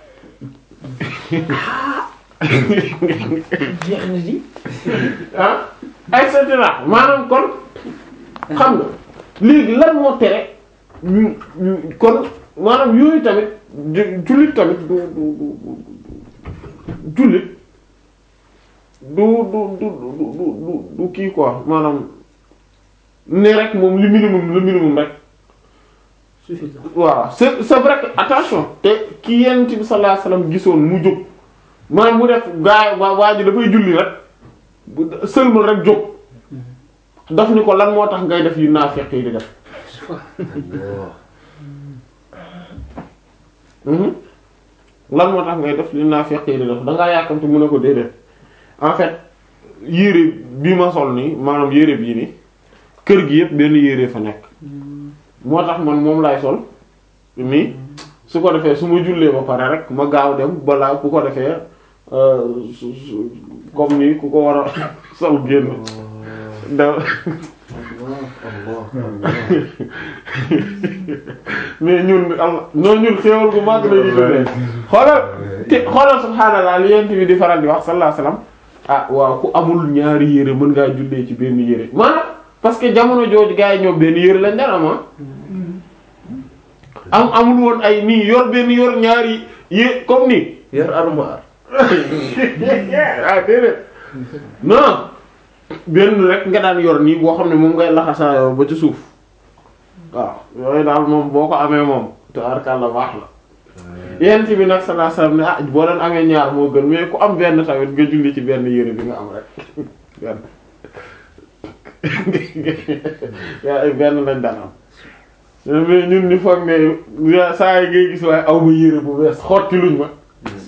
jeex na di. ah et cetera maanaam kon xam nga léegi lan moo tere ñu ñu kon maanaam yooyu tamit jullit tamit du du du jullit du du du du du du kii quoi maanaam ne rek moom li minimum le minimum rek suffisant. waaw c'est c'est vrai que attention te ki yent bi sallallahu alayhi wasallam gisoon mu jóg maanaam mu def gaay waa waa ji dafay julli rek bu sëlmal rek jóg daf ni ko lan moo tax ngay def yu naafeq yi di def Mhm. lan moo tax ngay def li naafeq yi di def dangaa yàkkamte mën a ko déedéet en fait yére bii ma sol nii maanaam yére bii nii kër gi yëpp benn yére fa nekk moo tax man moom laay sol nii su ko defee su ma jullee ba pare rek ma gaaw dem balaa ku ko defee euh, su- su- comme nii ku ko war a sol génn da mais ñun am noo ñun xéewal gu màgg la ñuy dundee xoolal te xoolal subhaanallah li yent bi di faral di wax sallallahu alayhi wasallam ah waaw ku amul ñaari yére mën ngaa jullee ci benn yére maanaam parce que jamono jooju gars yi ñoom benn yére lañ daan am ah am amul woon ay nii yor benn yor ñaari yé comme nii yor armoire. ah déedéet non benn rek nga daan yor nii boo xam ne moom ngay laxasaayoo ba ci suuf waaw yooyu daal moom boo ko amee moom te arkalla baax la yent bi nag sallallahu alayhi wasallam ne ah boo leen amee ñaar moo gën mais ku am benn tamit nga julli ci benn yére bi nga am rek benn yaa ay benn lañ daan am mais ñun ñu foog ne saa yi ngay gis waaye aw ma yére bu bees xotti luñ ma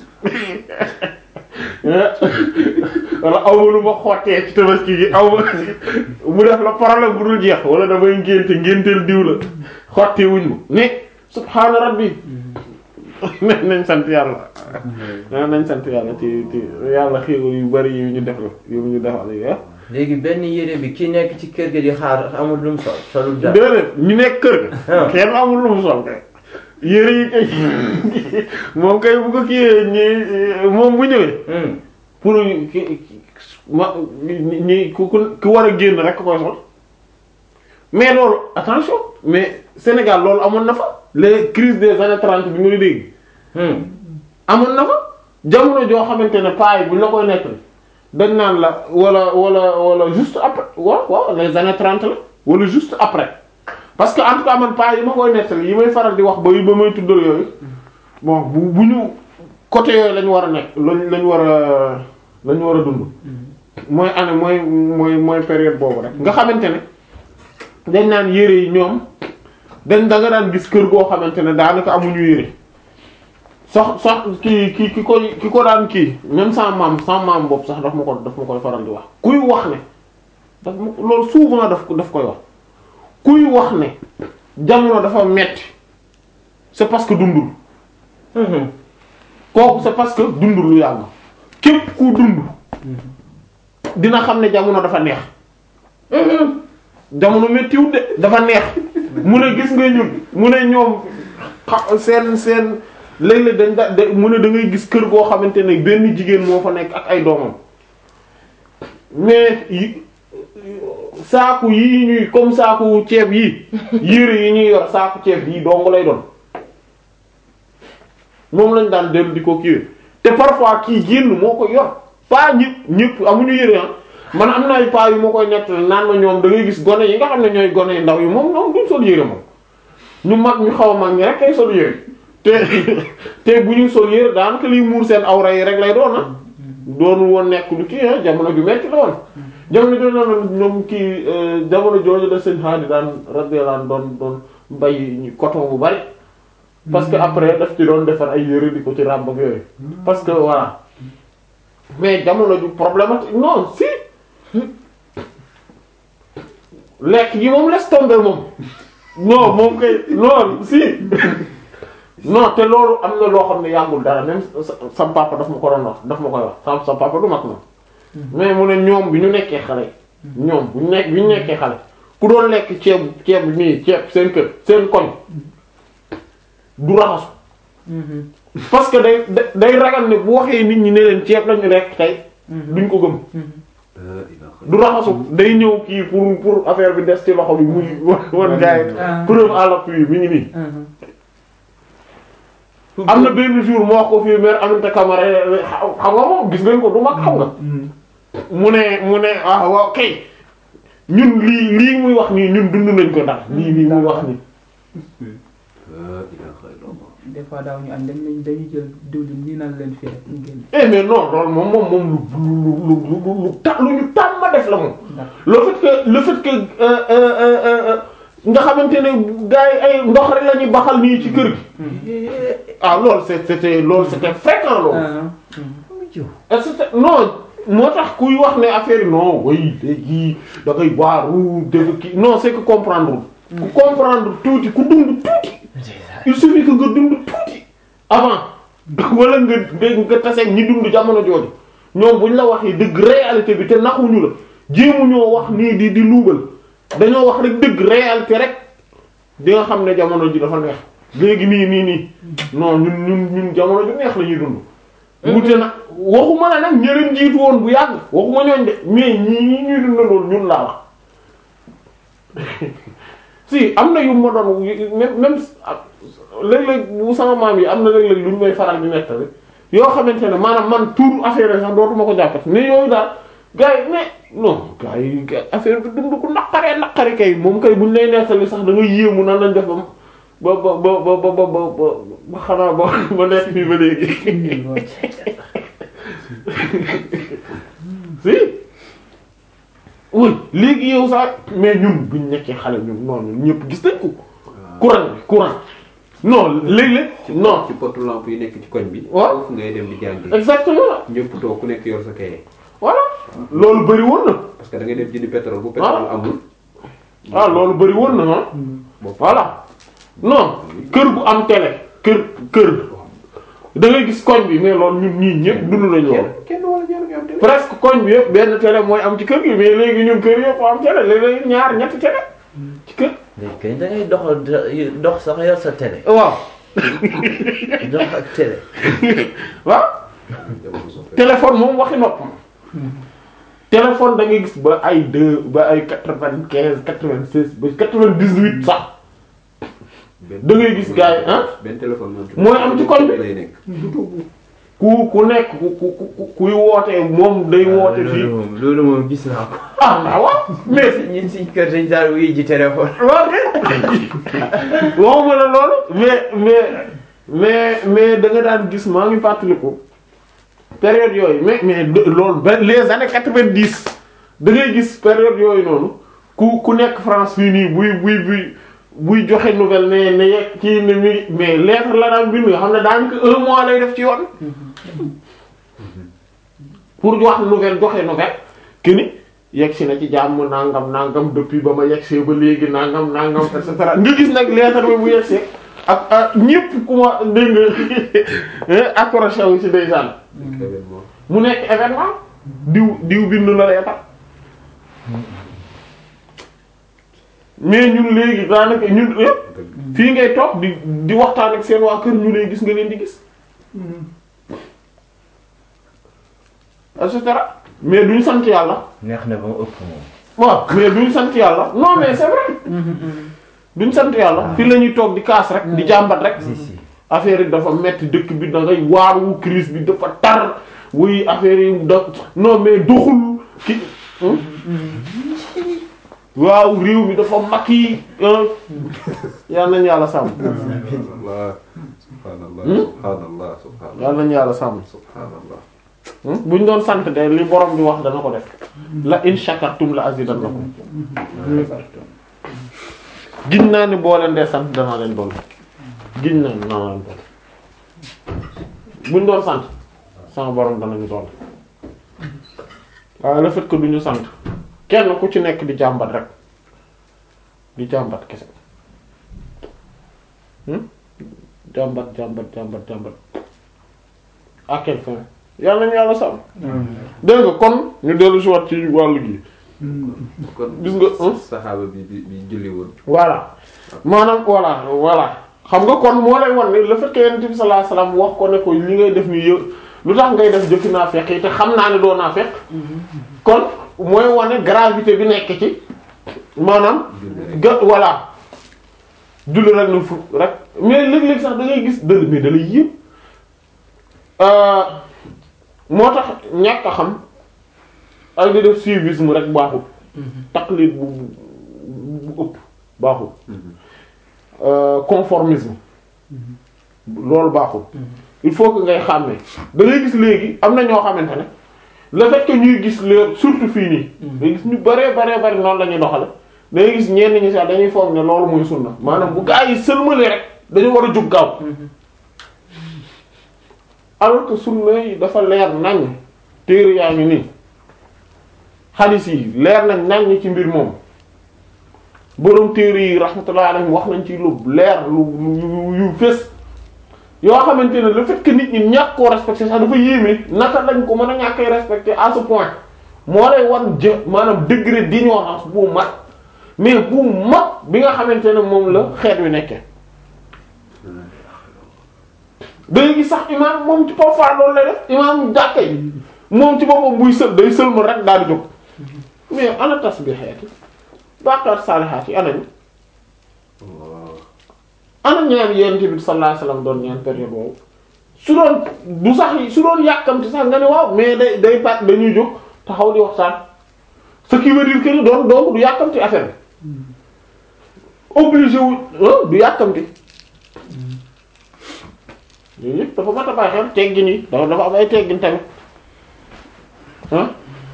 wala aw ma lu ma xottee ci tabaski gi aw ma mu def la problème bu dul jeex wala damay ngénte ngénteel diw la xotti wuñ ma ne subhaana rabbi nañ nañ sant yàlla nañ sant yàlla ci ci yàlla xéewal yu bari yu ñu def la yu ñu defal yi léegi benn yére bi ki nekk ci kër ga di xaar amul lu mu sol solul dara déedéet ñu nekk kër ga Ah. kenn amul lu mu sol kay yére yi kay moom kay bu ko kiyee ñi moom bu ñëwee Hmm. pour ki ki- ma ñi ku ku ku war a génn rek koy sol mais loolu attention mais Sénégal loolu amoon na fa les crises des années trente bi nga dégg Hmm. amoon na fa jamono joo xamante ne paa yi bu ñu la koy nekk dañ naan la wala wala wala juste après waaw waaw les années trente la wala juste après parce que en tout cas man paa yi ma koy nettali yi may faral di wax ba ba may tuddal yooyu bon bu bu ñu côté yooyu lañu war a nekk lañ lañu war a lañu war a dund mooy année mooy mooy mooy période boobu rek nga xamante ne dañ naan yére yi ñoom dañ da nga daan gis kër goo xamante ne daanaka amuñu yére sox sox ki ki ki koy ki ko daan kii même sans maam sans maam boobu sax daf ma ko daf ma koy faral di wax kuy wax ne daf ma ko- loolu souvent daf ko daf koy wax kuy wax ne jamono dafa metti c'est parce que dundul Mhm. kooku c'est parce que dundul lu yàgg képp ku dund dina xam ne jamono dafa neex jamono méttiwut de dafa neex mu ne gis nga ñun mu ne ñoom xa- seen seen léeg-léeg dañ da da- mu ne da ngay gis kër goo xamante ne benn jigéen moo fa nekk ak ay doomam mais yi saaku yii ñuy comme saaku ceeb yi yére yi ñuy yor saaku ceeb yi dong lay doon moom lañ daan dellu di ko kiiwee te parfois kii génn moo ko yor pas ñëpp ñëpp amuñu yére ah man am na ay pas yu ma koy nett naan ma ñoom da ngay gis gone yi nga xam ne ñooy gone yu ndaw yi moom ñoom duñ sol yére moom ñu mag ñu xaw a mag ñi rek kay sol yére te te bu ñu sol yére daanaka liy muur seen awra yi rek lay doon ah doonul woon nekk lu kii ah jamono ju metti la woon jamono jooju la ñoom kii euh, jamono jooju la sëñ Hadi daan radiyallahu anhu doon doon bay coton bu bari parce que après daf ci doon defar ay yére di ko ci ràbb ak yooyu parce que voilà mais jamono ju problématique non si lekk gi moom laisse tomber moom non moom kay non si non te loolu am na loo xam ne yàggul dara même sa sam papa daf ma ko doon wax daf ma koy wax sam sam papa du mag moom mais mu ne ñoom bi ñu nekkee xale ñoom bu ñu nekk bi ñu nekkee xale ku doon lekk ceeb ceeb nii ceeb seen kër seen koñ du raxasu parce que day da- day ragal ne bu waxee nit ñi ne leen ceeb lañu rekk tey duñ ko gëm du raxasu day ñëw kii pour pour affaire bi des ci loxo bi muy wan gaay Ah. preuve à l'appui mi ngi nii am na benn jour moo wax ko fii mère Aminata Camara xam nga moom gis ngeen ko du mag xam nga mu ne mu ne ah waaw kay ñun lii lii muy wax nii ñun dund nañ ko ndax lii lii muy wax nii des fois daaw ñu ànd dem nañ dañuy jël diwlin nii naan leen fii rek ñu génn. eh mais non loolu moom moom moom lu lu lu lu lu ta lu ñu tàmm def la moom le fait que le fait que euh, euh, euh, euh, nga xamante ne gars yi ay ndox rek la ñuy baxal nii ci kër gi ah loolu c'est c'était loolu c'était fréquent loolu et c'était non moo tax kuy wax ne affaire yi non way léegi da ngay waaru def kii non c'est que comprendre ku comprendre tuuti ku dund tuuti il suffit que nga dund tuuti avant wala nga nga nga taseeg ñi dund jamono jooju ñoom buñ la waxee dëgg réalité bi te naxuñu la jéemuñoo wax nii di di luubal dañoo wax rek dëgg réalité rek di nga xam ne jamono ji dafa neex léegi nii nii nii non ñun ñun ñun jamono ju neex la ñuy dund. wute na waxuma la nag ñeneen jiitu woon bu yàgg waxuma ñooñ de mais ñii ñii ñuy dund loolu ñun laa wax si am na yu ma doon même même léeg-léeg bu sama maam yi am na léeg-léeg lu ñu may faral di nettali yoo xamante ne maanaam man tur affaire yi sax dootuma ko jàppati mais yooyu daal gars yi mais non gars yi gars affaire bi dund ko naqaree naqari kay moom kay buñ lay nettali sax da nga yéemu nan lañ def ba ba ba ba ba ba ba ba xanaa ba ba nekk fii ba léegi si oui léegi yow sax mais ñun buñ nekkee xale ñun non ñun ñëpp gis nañ ko courant bi courant non léeg-léeg non ci potu lampe yi nekk ci koñ bi. waaw foofu ngay dem di jàngi. exactement ñëpp toog ku nekk yor sa kaye. voilà loolu bëri woon na parce que da ngay dem jëndi pétrole bu pétrole amul. ah loolu bëri woon na ah boo voilà non kër gu am télé kër kër da ngay gis koñ bi mais loolu ñun ñii ñëpp dund nañ loolu kenn wala ñaar nga am télé. presque koñ bi yëpp benn télé mooy am ci kër gi mais léegi ñun kër yëpp am télé léeg-léeg ñaar ñetti télé ci kër léegi kay da ngay doxal dox sax yor sa télé waaw dox ak télé waaw téléphone moom waxi nopp téléphone da ngay gis ba ay deux ba ay quatre-vingt-quinze quatre-vingt-seize ba quatre-vingt-dix-huit sax da ngay gis gars yi ah benn téléphone moom. mooy am ci koñ bi. lay nekk. ku ku nekk ku ku ku kuy wootee moom day woote loolu fii moom loolu moom gis naa ko ah ah waaw mais ñun suñ kër dañ daal wuy ji téléphone waaw waxuma la loolu mais mais mais mais da nga daan gis maa ngi fàttaliku période yooyu mais mais de- loolu ba les années quatre-vingt-dix da ngay gis période yooyu noonu ku ku nekk France fii nii buy buy buy buy joxe nouvelle ne ne yegg kii ne mi mais lettre la daan bind nga xam ne daanaka un mois lay def ci yoon pour wax nouvelle joxe nouvelle que ni yegg si na ci jàmm nangam nangam depuis ba ma yegg see ba léegi nangam nangam et cetera nga gis nag lettre bi bu yegg see ak ak ñëpp ku ma dégg nga accroché wu ci ndeysaan événement. mu nekk événement diw diw bindu la lettre mais ñun léegi daanaka ñun yëpp fii ngay toog di di waxtaan ak seen waa kër ñu lay gis nga leen di gis et cetera mais duñ sant yàlla neex na ba mu ëpp moom waaw mais duñ sant yàlla non mais c'est vrai duñ sant yàlla fii la ñuy toog di kaas rek di jàmbat rek si si affaire yi dafa metti dëkk bi da ngay waaru crise bi dafa tar wuy affaire yi da non mais doxul ki waaw réew mi dafa makki yal nañu yàlla sàmm subhanallah subhanallah Hmm? subhanallah subhanallah yal nañu yàlla sàmm subhanallah buñ doon sant de li borom bi wax dana ko def la in shakartum la azidannakum giñ naa ni boo leen dee sant danaa leen doon giñ naa ni danaa leen doon buñ doon sant sama borom danañu doon waaye le fait que duñu sant kenn ku ci nekk di jàmbat rek di jàmbat kese hmm? jàmbat jàmbat jàmbat jàmbat à quelle fin yàlla nañu yàlla sàmm dégg nga kon ñu dellu si waat ci wàllu gi kon Gis nga, hein? saxaaba bi bi bi julli woon voilà maanaam voilà voilà xam nga kon moo lay wan ne le fait que yonent bi sallallahu alayhi wasallam wax ko ne ko li ngay def nii yë lu tax ngay def jëfi naa fekk yi te xam naa ne doo naa fekk kon mooy wane gravité bi nekk ci maanaam julli rek ga voilà julli rek na fu rek mais léeg-léeg sax da ngay gis dëgg mais da lay yëpp moo tax ñàkk a xam ak di def suivisme rek baaxul taqlid bu bu bu ëpp baaxul Euh, conformisme loolu baaxul il faut que ngay xàmme da ngay gis léegi am na ñoo xamante ne le fait que ñuy gis le surtout fii nii day gis ñu baree baree bari noonu la ñuy doxale da ngay gis ñenn ñi sax dañuy foog ne loolu muy sunna maanaam bu gaa yi sëlmalee rek dañu war a jóg gaaw alors que sunna yi dafa leer nañ téere yaa ngi nii hadith yi leer nañ nañ ci mbir moom borom téere yi rahmatullahi alayhim wax nañ ci lu leer lu lu yu fés yoo xamante ne le fait que nit ñi ñàkk koo respecté sax dafa yéeme naka lañ ko mën a ñàkkee respecté à ce point moo lay wan jë maanaam degré d'ignorance bu mag mais bu mag bi nga xamante ne moom la xeet wi nekkee day gis sax imaam moom ci parfois loolu lay def imaam jàkka yi moom ci boppam buy sël day sëlmal rek daal di jóg mais ana tasbihaat yi baqaat saalihaat yi anañu ana ñaan yonent bi sallallahu alayhi wasallam doon ñaan période boobu su doon du sax su doon yàkkamti sax nga ne waaw mais day day pat dañuy jóg taxaw di waxtaan ce qui veut dire que ni doon donc du yàkkamti affaire bi obligé wu ah du yàkkamti yooyu yëpp dafa mat a bàyyi xel teggin yi dafa dafa am ay teggin tamit ah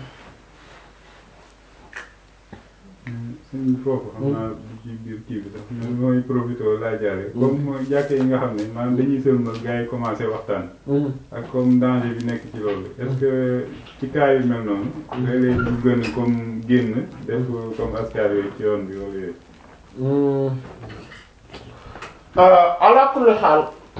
suñ foofu xam naa ci biir kii bi sax man mooy profité laa jaare comme mooy jàkke yi nga xam ne maanaam dañuy sëlmal gars yi commencé waxtaan ak comme danger bi nekk ci loolu est-ce que ci cas yu mel noonu léeg-léeg ñu gën a comme génn def comme askar yooyu ci yoon bi wala yooyu ala kulli xaal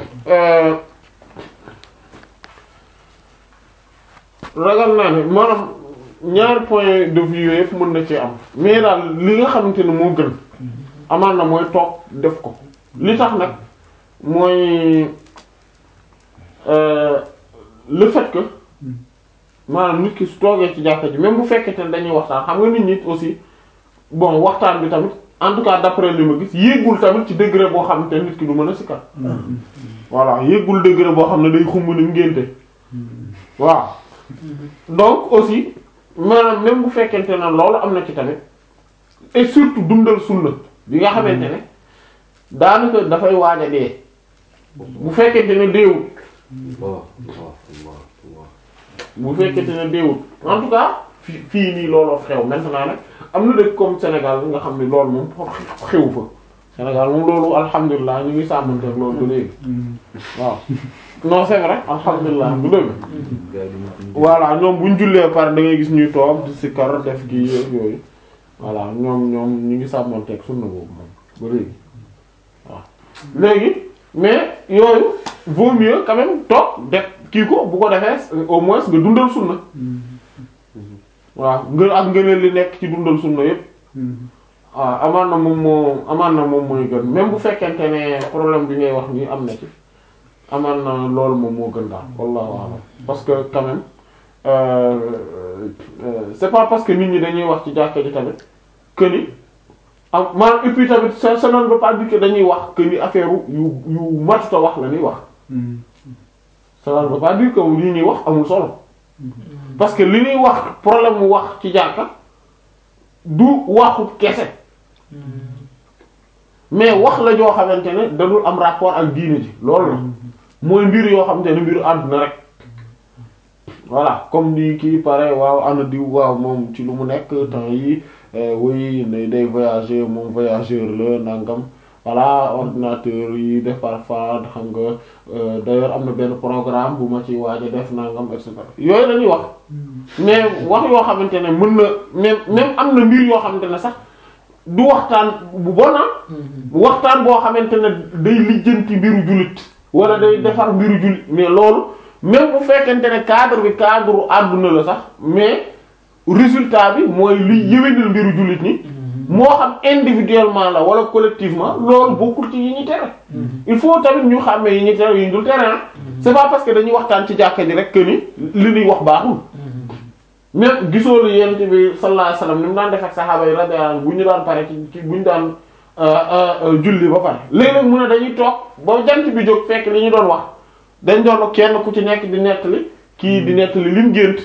ragal naa ne maanaam ñaari point de vue yooyu yëpp mën na ci am mais daal li nga xamante ne moo gën amaan na mooy toog def ko li tax nag mooy euh, le fait que maanaam nit ki su toogee ci jàkka ji même bu fekkente ne dañuy waxtaan xam nga nit ñi aussi bon waxtaan bi tamit en tout cas d'après li ma gis yéegul tamit ci degré boo xamante ne nit ki du mën a sikkat voilà yéegul degré boo xam ne day xumb ni ngénte waaw donc aussi maanaam même bu fekkente ne loolu am na ci tamit et surtout dundal sunna bi nga xamante ne daanaka dafay waaj a dee bu fekkente ne deewul Allah Allah Allah Allah bu fekkente ne deewul en tout cas fi fii nii looloo xew maintenant nag am na dëkk comme Sénégal nga xam ne loolu moom xew fa Sénégal moom loolu alhamdulilah ñu ngi sàmmante ak loolu ba léegi waaw non c'est vrai alhamdulilah bu dëgg gars yi dañuy voilà ñoom bu ñu jullee par da ngay gis ñuy toog di sikkar def kii yooyu voilà ñoom ñoom ñu ngi sàmmanteeg sunna boobu moom ba léegi waaw léegi mais yooyu vaut mieux quand même toog def kii ko bu ko defee au moins nga dundal sunna waaw ngën ak ngëneel li nekk ci dundal sunna yépp waaw amaan na moom moo amaan na moom mooy gën même bu fekkente ne problème bi ngay wax nii am na ci amaan na loolu moom moo gën daal wallahu a'lam parce que quand même euh, euh, c'est pas parce que nit ñi dañuy wax ci jàkka ji tamit que ni am maanaam et puis tamit ça ça ne veut pas dire que dañuy wax que ni affaire yu yu matuta wax la ñuy wax ça ne veut pas dire que li ñuy wax amul solo parce que li ñuy wax problème mu wax ci jàkka du waxu kese mais wax la joo xamante ne dadul am rapport ak diine ji loolu la mooy mbir yoo xamante ne mbiru àdduna rek voilà comme ni kii pare waaw ana diw waaw moom ci lu mu nekk temps yi oui ne day voyager moom voyageur la nangam voilà ordinateur yi def parfois xam nga euh, d'ailleurs am na benn programme bu ma ci waaj a def nangam et cetera yooyu la ñuy wax mais wax yoo xamante ne mën na même même am na mbir yoo xamante ne sax du waxtaan bu bon ah waxtaan boo xamante ne day lijjanti mbiru jullit wala day defar mbiru jullit mais loolu même bu fekkente ne cadre bi cadre àdduna la sax mais résultat bi mooy luy yëwénal mbiru jullit ni moo xam individuellement la wala collectivement loolu bokkul ci yi ñu tere il faut tamit ñu xàmmee yi ñu tere yi ñu dul tere ah c'est pas parce que dañuy waxtaan ci jàkka ji rek que ni li ñuy wax baaxul même gisoo lu yent bi sallallahu alayhi wasallam ni mu daan def ak saxaaba yi radiyallahu anhum bu ñu daan pare ci ci bu ñu daan julli ba pare léeg-léeg mu ne dañuy toog ba jant bi jóg fekk li ñu doon wax dañ doon kenn ku ci nekk di nettali kii di nettali lim gént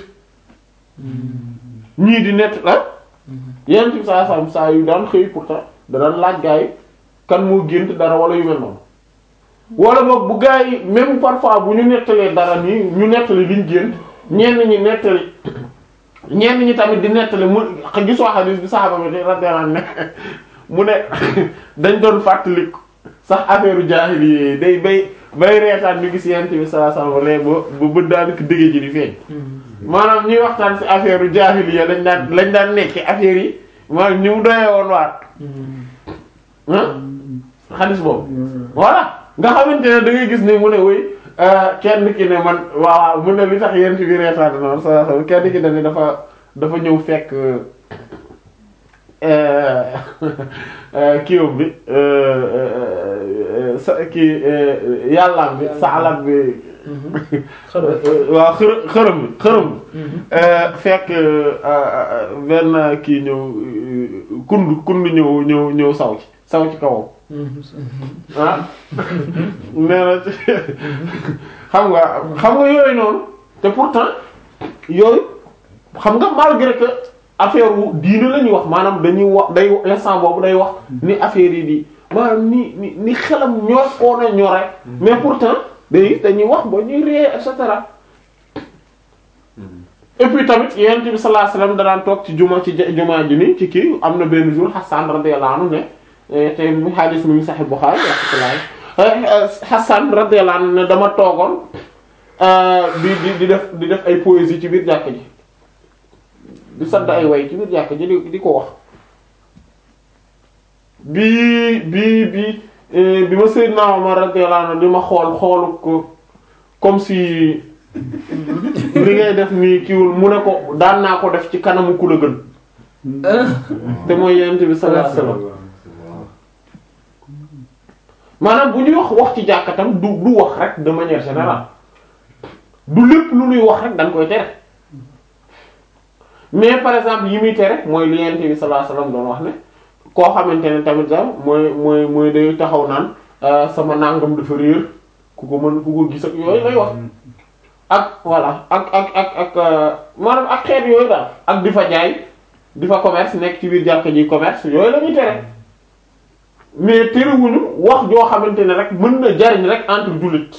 ñii di nett ah yent bi saa saa saa yu daan xëy pourtant da daan laaj gaa yi kan moo gént dara wala yu mel noonu wala boog bu gaa yi même parfois bu ñu nettalee dara nii ñu nettali liñ gént ñenn ñi nettali ñenn ñi tamit di nettali mu gisoo xadiis bi saxaaba bi radiyallahu anhu ne mu ne dañ doon fàttali sax affaire jaahili day bay bay reetaan ñu gis yent bi saa saa ba ba ba bët daanaka dëgg ji di feeñ maanaam ñuy waxtaan ci affaire jaahiliya lañ daan lañ daan nekk affaire yi maanaam ñu mu doyee woon waat ah xadis boobu voilà nga xamante ne da ngay gis ne mu ne woy kenn ki ne man waaw mu ne li tax yent bi reetaan noonu sa sa kenn ki ne dafa dafa ñëw fekk kiiwam bi sa kii yàllaam bi saalam bi waaw xërë xërëm bi xërëm bi fekk benn kii ñëw kund kund ñëw ñëw ñëw saw ci saw ci kawam ah nee na xam nga xam nga yooyu noonu te pourtant yooyu xam nga malgré que affaire wu diine la ñuy wax maanaam dañuy wax day instant boobu day wax ni affaire yi di maanaam ni ni ni xelam ñor koo na ñor rek mais pourtant day dañuy wax ba ñuy ree et cetera et puis tamit yonent bi sallallahu alayhi wasallam danaan toog ci juma ci juma ji ni ci kii am na benn jour Hassan radiyallahu anhu ne te mu hadis mi ngi Sahih Bukhari rahmatullah Hassan radiyallahu anhu ne dama toogoon di di di def di def ay poésie ci biir jàkk ji di sadd ay way ci biir jàkk ji di di ko wax bi bi bi bi ma Seydina Omar radiyallahu anhu di ma xool xoolu ko comme si li ngay def nii kiiwul mu ne ko daan naa ko def ci kanamu ku la gën te mooy yonent bi sallallahu alayhi wasallam maanaam bu ñuy wax wax ci jàkkatam du du wax rek de manière générale du lépp lu ñuy wax rek dañ koy tere mais par exemple yi muy tere mooy li yonent bi sallallahu alayhi wasallam doon wax ne koo xamante ne tamit sax mooy mooy mooy day taxaw naan sama nangam dafa réer ku ko mën ku ko gis ak yooyu lay wax ak voilà ak ak ak ak maanaam ak xeet yooyu daal ak di fa jaay di fa commerce nekk ci biir jàkka ji commerce yooyu la ñuy tere mais terewuñu wax joo xamante ne rek mën na jariñ rek entre jullit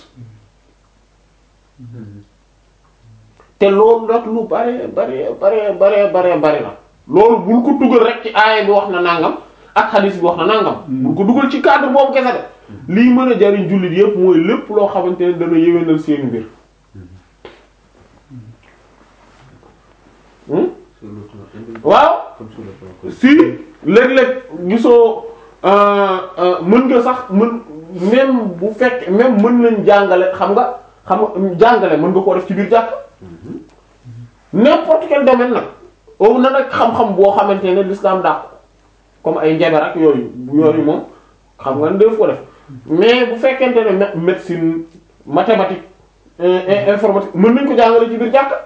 te loolu nag lu bare bare bare bare bare bare la loolu bul ko dugal rek ci aaya bi wax na nangam ak hadis bi wax na nangam bul ko dugal ci cadre boobu kese de lii mën a jariñ jullit yépp mooy lépp loo xamante ne dana yéwénal seen mbir waaw si léeg-léeg gisoo mën nga sax mën même bu fekk même mën nañ jàngale xam nga xam nga jàngale mën nga koo def ci biir jàkk n'importe quel domaine nag boobu na nag xam-xam boo xamante ne l'islam dàq comme ay njabar ak yooyu yooyu moom xam nga def ko def mais bu fekkente ne médecine mathématique informatique mën nañ ko jàngale ci biir jàkk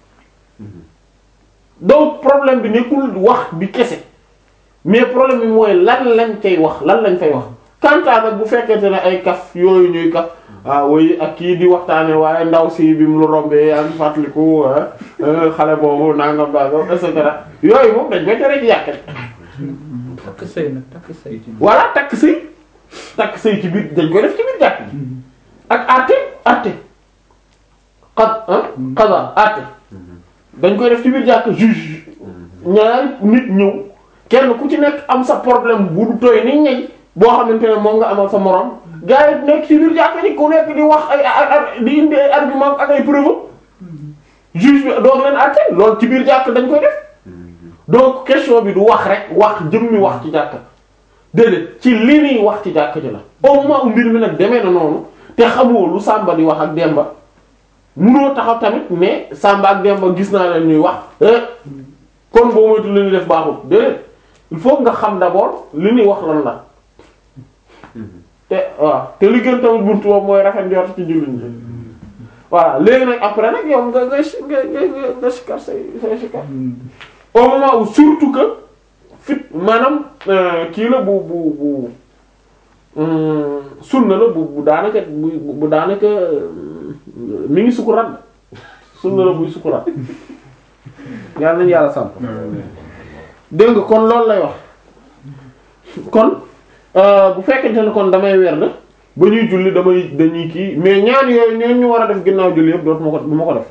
donc problème bi nekkul wax bi kese mais problème bi mooy lan lañ cay wax lan lañ fay wax kantaa nag bu fekkente ne ay kaf yooyu ñuy kaf ah woy ak kii di waxtaane waaye ndaw si bi mu lu rombee yaa ngi fàttaliku xale boobu nangam nangam et cetera yooyu moom dañ koy tere ci yàq takk sëy nag takk sëy voilà takk sëy takk sëy ci biir dañ koy def ci biir jàkk ak àtte àtte xad ah xada àtte dañ koy def ci biir jàkk juge ñaari nit ñëw kenn ku ci nekk am sa problème bu du tooy ni ñey boo xamante ne moom nga amal sa morom gars yi nekk ci biir jàkk ni ku nekk di wax ay di indi ay argument ak ay preuve juge bi doog leen àtte loolu ci biir jàkk dañ koy def donc question bi du wax rek wax jëmmi wax ci jàkk déedéet ci li ñuy wax ci jàkk ji la au moment où mbir mi nag demee na noonu te xamoo lu Samba di wax ak Demba munoo taxaw tamit mais Samba ak Demba gis naa leen ñuy wax kon boo moytu li ñuy def baaxul déedéet il faut nga xam d'abord li ñuy wax lan la te waaw te li gën tamit buntu boobu mooy rafet njort ci jullit ñi voilà léegi nag après nag yow nga nga nga nga nga sikar say say sikar au moment où surtout que fit maanaam kii la bu bu bu sunna la bu bu daanaka bu bu daanaka mi ngi sukuraat sunna la buy sukuraat yàlla nañu yàlla sàmp dégg nga kon loolu lay wax kon bu fekkente ne kon damay werd ba ñuy julli damay dañuy kii mais ñaan yooyu ñeen ñu war a def ginnaaw julli yëpp dootuma ko du ma ko def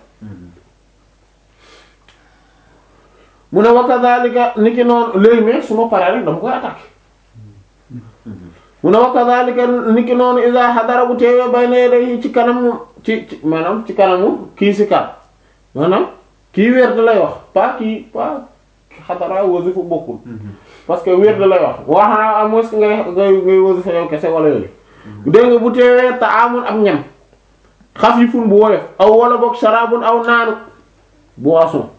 mu ne wa kadhalika ni ki noonu léegi mais su ma paree rek dama koy attaquer mu ne wa kadhalika ni ki noonu iza hadara bu teewee bay na day ci kanam ci ci maanaam ci kanamu kii si kar maanaam kii werd lay wax pas kii pas xadara wasifa bokkul parce que werd lay wax waxaa à moins que ngay ngay ngay wasifa yow kese wala yooyu dégg nga bu teewee ta amul ak ñam xafifun bu woyof aw wala boog sharabun aw naanu boisson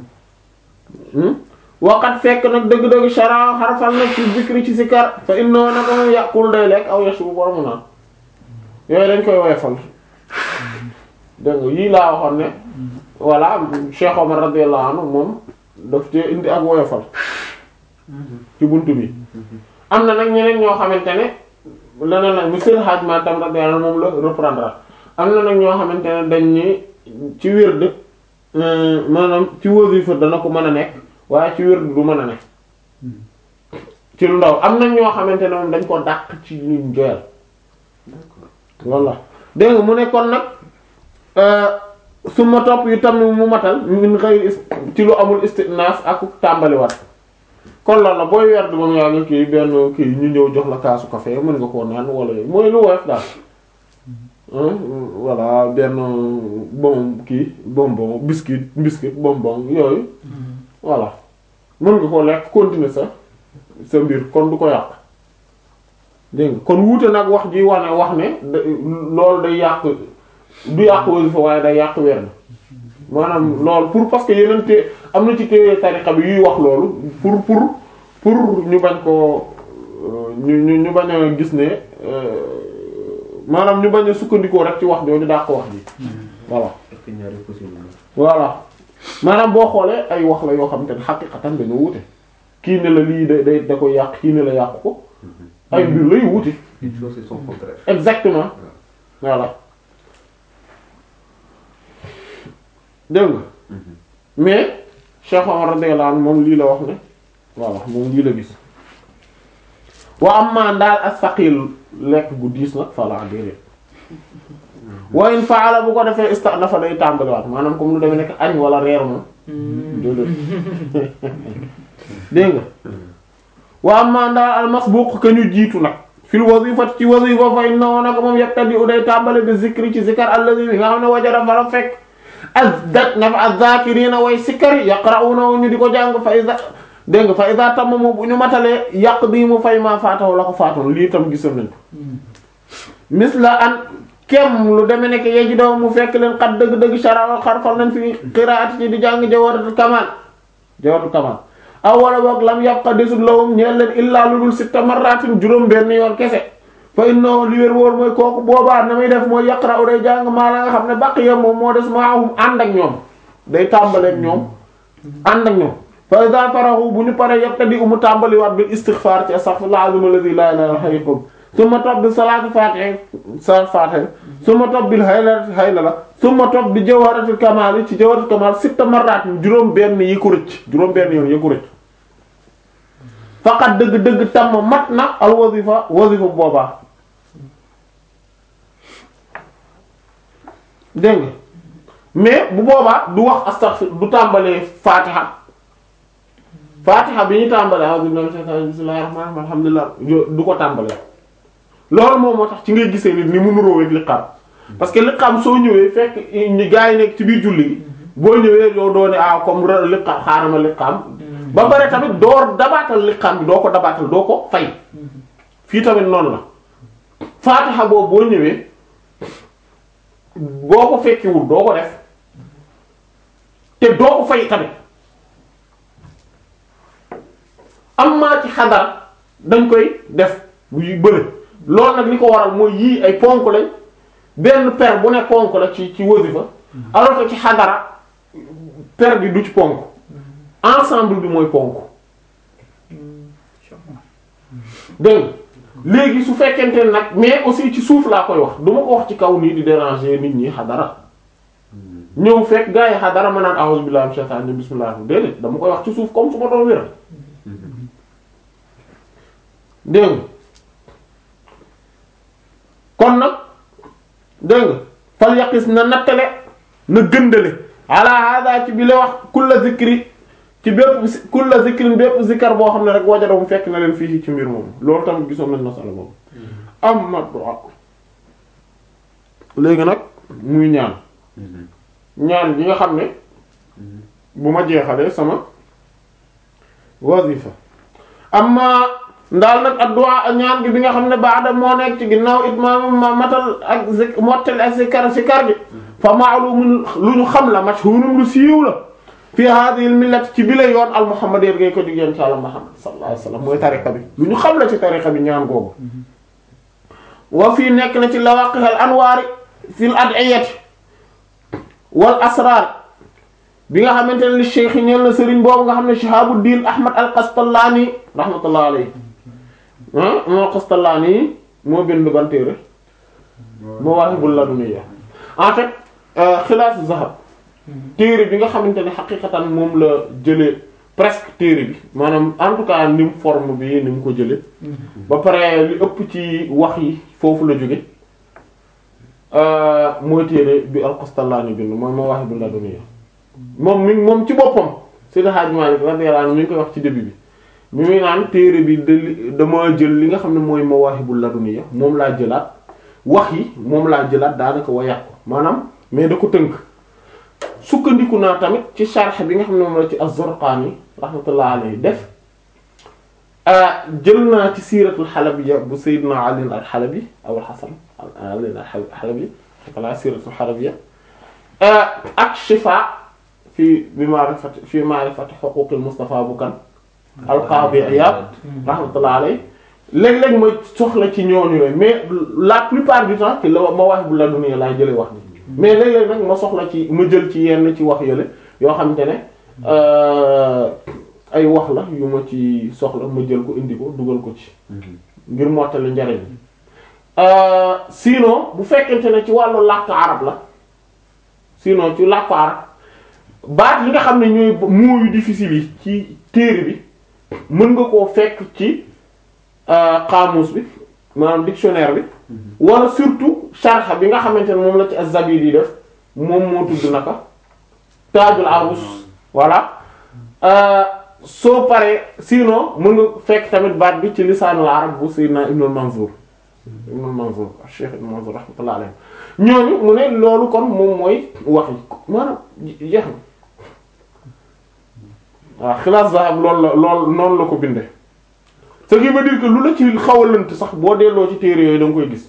waqat fekk nag dëgg-dëgg shara xarfal nag ci zikri ci sikar fa innoo naka moom yàqul day lekk aw yashru boromu naan yooyu dañ koy woyofal dégg nga yii laa waxoon ne voilà Cheikh Omar radiyallahu anhu moom daf ci indi ak woyofal ci buntu bi am na nag ñeneen ñoo xamante ne leneen nag monsieur Hadj Matam radiyallahu anhu moom la reprendre am na nag ñoo xamante ne dañ ni ci wird euh, maanaam ci wasifa dana ko mën a nekk waaye ci wér du mën a nekk ci lu ndaw am na ñoo xamante ne moom dañ ko dàq ci luñ joyal loolu la dégg nga mu ne kon nag su ma topp yu tam mu matal min xëy ci lu amul istinaas ak tàmbaliwaat kon loolu la booy werd ba mu yàgg kii benn kii ñu ñëw jox la kaasu café mën nga koo naan wala yooyu mooy lu woyof daal hein, voilà benn bon kii bonbon biscuit biscuit bonbon yooyu voilà mën nga koo lekk continuer sa sa mbir kon du ko yàq dégg nga kon wuute nag wax ji wane wax ne da- loolu day yàq du yàq wasifa waaye day yàq weer na maanaam loolu pour parce que yeneen te am na ci téere tariqa bi yuy wax loolu pour pour pour ñu bañ ko ñu ñu ñu bañ a gis ne euh, maanaam ñu bañ a sukkandikoo rek ci wax jooju daa ko wax ji voilà est-ce que ñaari possible na voilà maanaam boo xoolee ay wax la yoo xam te ne xaqiqatan dañoo wute kii ne la lii da day da koy yàq kii ne la yàq ko ay mbir lay wute Une chose et son contraire. exactement voilà dégg nga mais Cheikh Omar radiyallahu anhu moom lii la wax ne voilà moom lii la gis wa amma daal as-saqil lekk gu diis nag fala déedéet wa in faala bu ko defee ista dafa day tàmbaliwaat maanaam comme lu demee nekk añ wala reer moom déedéet dégg nga wa amma daal al-masbuq ka ñu jiitu nag fil wazifati ci wazifa fa innahu nag moom yabtadi u day tàmbale bi zikri ci zikar allazi bi nga xam ne wajara fara fekk az daj na fa az-zakirina way sikkari yaqra'una ñu di ko jàng fa iza dégg nga fa iza tamma mu bu ñu matalee yàq bii mu fay maa faataw la ko faatoon lii tam gisoon nañ ko misla an kem lu deme nekk yeji daw mu fekk leen xat dëgg-dëgg sharawal xarfal nañ fi qiraati ci di jàng jawaratul kamal jawaratul kamal aw wala boog lam yabqa desul lawum ñeel leen illaa lu dul sitta marratin juróom benn yoon kese fa innahu li wér wóor mooy kooku boobaa na muy def mooy yaqra'u day jàng maa la nga xam ne baqiya moom moo des maahum ànd ak ñoom day tàmbaleek ñoom ànd ak ñoom fa iza farahu bu ñu paree yabtadi umu tàmbaliwaat bil istighfar ci astaghfirullah azim alladhi la ilaha illa huwa summa topp bi salaatu fatiha salaatu fatiha summa topp bil haylala haylala summa topp bi jawharatul kamal ci jawharatul kamal sitta marratin juróom benn yi ko rëcc juróom benn yoon yi ko rëcc faqat dëgg-dëgg tam mat na al wazifa wazifa boobaa dégg nga mais bu boobaa du wax astaghfir du tàmbalee fatiha fatiha bi ñu tàmbalee a'udhu billahi minash shaitanir bismillahir rahmanir rahim alhamdulillah yo- du ko tàmbalee loolu moom moo tax ci ngay gisee nit ni mu nuróo ak liqaam parce que liqaam soo ñëwee fekk ñi gaa yi nekk ci biir julli gi boo ñëwee yow doo ne ah comme ra- liqaam xaaral ma liqaam ba pare tamit doo dabaatal liqaam bi doo ko dabaatal doo ko fay fii tamit noonu la faatiha boobu boo ñëwee boo ko fekkiwul doo ko def te doo ko fay tamit am maa ci xadar dañ koy def bu bële loolu nag li ko waral mooy yii ay ponk lañ benn per bu ne ponk la ci ci wasifa alors que ci xadara per bi du ci ponk ensemble bi mooy ponk dégg nga léegi su fekkente ne nag mais aussi ci suuf laa koy wax du ma ko wax ci kaw nii di déranger nit ñi xadara ñëw fekk gars yi xadara ma naan a'udhu billahi minash shaitanir rajim bismillah déedéet dama koy wax ci suuf comme su ma doon wér dégg nga kon nag dégg nga fal yaqis na nattale na gëndale ala hada ci bi la wax kulla zikri ci bépp kulla zikrin bépp zikkar boo xam ne rek wajada mu fekk na leen fii ci mbir moom loolu tamit gisoon nañ masala boobu am ma du'a léegi nag muy ñaan ñaan gi nga xam ne bu ma jeexalee sama wazifa amma ndaal nag addu'a ñaan gi bi nga xam ne baada moo nekk ci ginnaaw itmaam ma matal ak zik mottal ak zikar zikar gi fa ma'lumun lu ñu xam la mashhurun lu siiw la fi hadhihi al-millat ci bi la yoon al muhammadiyya ngay ko dig yéen ci Yàlla Muhammad sallallahu alayhi wasallam mooy tariqa bi lu ñu xam la ci tariqa bi ñaan googu wa fii nekk na ci lawaqih al anwaari fil ad'iyati wal asrar bi nga xamante ne li cheikh yi ñeel na sëriñ boobu nga xam ne Shihabuddin Ahmad al-Qastallani rahmatullah alayhi ah moo Qastallani moo bind ban téere Mawahibul Laduniyya en fait xilaas zahab téere bi nga xamante ne xaqiqatan moom la jëlee presque téere bi maanaam en tout cas ni mu forme bi ni mu ko jëlee ba pare li ëpp ci wax yi foofu la jóge euh, mooy téere bi al-Qastallaani bind mooy Mawaahibul Ladunniya moom mi moom ci boppam Seydi Hadji Malick radiyallahu anhu mi ngi koy wax ci début bi mi muy naan téere bi de dama jël li nga xam ne mooy Mawaahibul Ladunniya moom laa jëlaat wax yi moom laa jëlaat daanaka wayaat ko maanaam mais da ko tënk sukkandiku naa tamit ci sharh bi nga xam ne moom la ci Az-Zurqaani rahmatullah alayhi def ah jël naa ci siiratul Halabiyya bu Seydina Ali al-Halabi Abul Hasan Ali al-Halabi wala siiratul Halabiyya ak Shifaa fi bi ma'rifati fi ma'rifati huquuqil Mustafa Bukan al-Qaadi Iyaad rahmatullah alayhi léeg-léeg ma soxla ci ñooñu yooyu mais la plupart du temps ci la Mawaahibul Ladunniya laay jëlee wax bi mais léeg-léeg nag ma soxla ci ma jël ci yenn ci wax yële yoo xamante ne ay wax la yu ma ci soxla ma jël ko indi ko dugal ko ci ngir mottali njariñ sinon bu fekkente ne ci wàllu làkk arab la sinon ci làkk arab baat yi nga xam ne ñooy mots yu difficile yi ci téere bi mën nga koo fekk ci xaamus bi maanaam dictionnaire bi wala surtout sharh bi nga xamante ne moom la ci az-Zabidi def moom moo tudd naka Taajul Arus voilà soo paree sinon mën nga fekk tamit baat bi ci lisaanul arab bu Sayyidina Ibnul Manzur Ibnul Manzur Cheikh Ibnul Manzur rahmatullah alayhi ñooñu mu ne loolu kon moom mooy wax yi maanaam jeex na waaw Xilaas Zahab loolu la loolu noonu la ko bindee ce qui veut dire que lu la ci xaw a lënt sax boo delloo ci téere yooyu da nga koy gis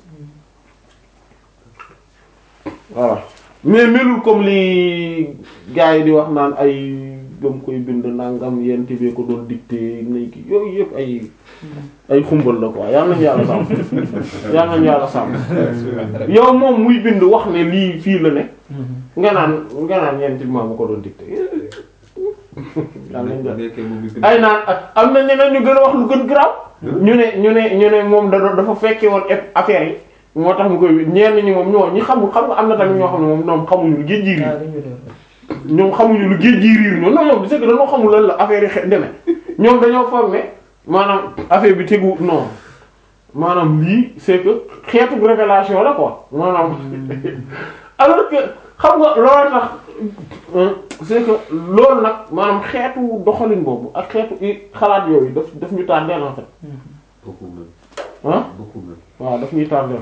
voilà mais melul comme li gars yi di wax naan ay gëm koy bind nangam yéen tibee ko doon dicté nay ki yooyu yëpp ay ay xumbal la quoi yal nañu yàlla sàmm yal nañu yàlla sàmm yow moom muy bind wax ne lii fii la ne nga naan nga naan yéen tibee bu ko doon dicté yal nañu yàlla nekkee moom mi bind. ay naan ak am na ñeneen ñu gën a wax lu gën garaaw ñu ne ñu ne ñu ne moom da doon dafa fekkee woon ep- affaire yi moo tax mu koy ñenn ñi moom ñoo ñi xamul xam nga am na tamit ñoo xam ne moom ñoom xamuñu lu géej gi riir ñoom xamuñu lu géej gi riir ñoom non ñoom c'est que dañoo xamul lan la affaire yi xe- demee ñoom dañoo foog ne maanaam affaire bi tegu non maanaam lii c'est que xeetu révélation la quoi maanaam alors que xam nga loolu tax euh, c'est que loolu nag maanaam xeetu doxalin boobu ak xeetu i xalaat yooyu daf daf ñu tardeel en fait beaucoup même ah beaucoup même. waaw daf ñuy tardeel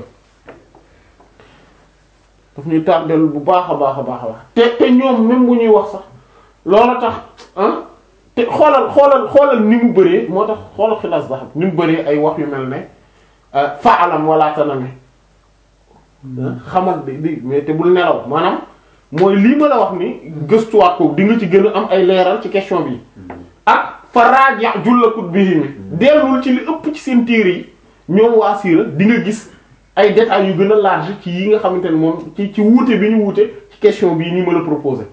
daf ñuy tardeel bu baax a baax a baax a baax te te ñoom même bu ñuy wax sax loola tax ah te xoolal xoolal xoolal ni mu bëree moo tax xoolal xilaas ba xam ni mu bëree ay wax yu mel ne faalam wala tanami xamal di di mais te bul nelaw maanaam mooy lii ma la wax ni gëstuwaat ko di nga ci gën a am ay leeral ci question bi ak faraaja jullakut bii mi dellul ci li ëpp ci seen téere yi ñoom waa siira di nga gis ay détails yu gën a large ci yi nga xamante ne moom ci ci wuute bi ñu wuute ci question bii nii ma la proposé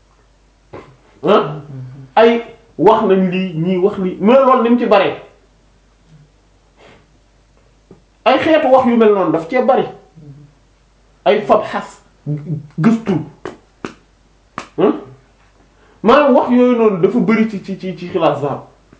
ah ay wax nañ lii ñii wax lii mais loolu ni mu ci bare ay xeetu wax yu mel noonu daf cee bari ay fab xas gëstu ah maanaam wax yooyu noonu dafa bari ci ci ci ci xilaas zahab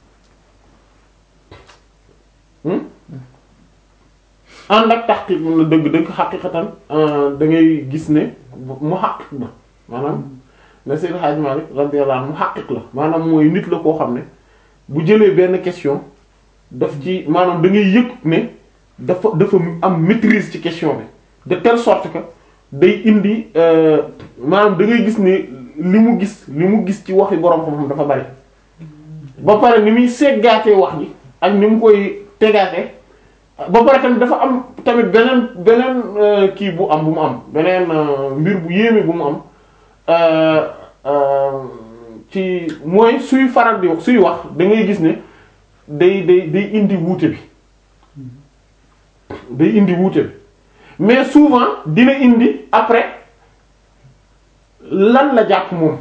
ànd ak taxqiq mun na dëgg dëgg xaqiqatan da ngay gis ne mu xaqiq ba maanaam ne Seydou Hadj Malick radiyallahu anhu mu xaqiq la maanaam mooy nit la koo xam ne bu jëlee benn question daf ci maanaam da ngay yëg ne dafa dafa am maîtrise ci question bi de telle sorte que day indi maanaam da ngay gis ne li mu gis li mu gis ci waxi borom xam-xam dafa bari ba pare ni muy seggaatee wax ji ak ni mu koy tegaatee ba pare tamit dafa am tamit beneen beneen kii bu am bu mu am beneen mbir bu yéeme bu mu am ci mooy suy faral di wax suy wax da ngay gis ne day day day indi wuute bi day indi wuute bi mais souvent dina indi après lan la jàpp moom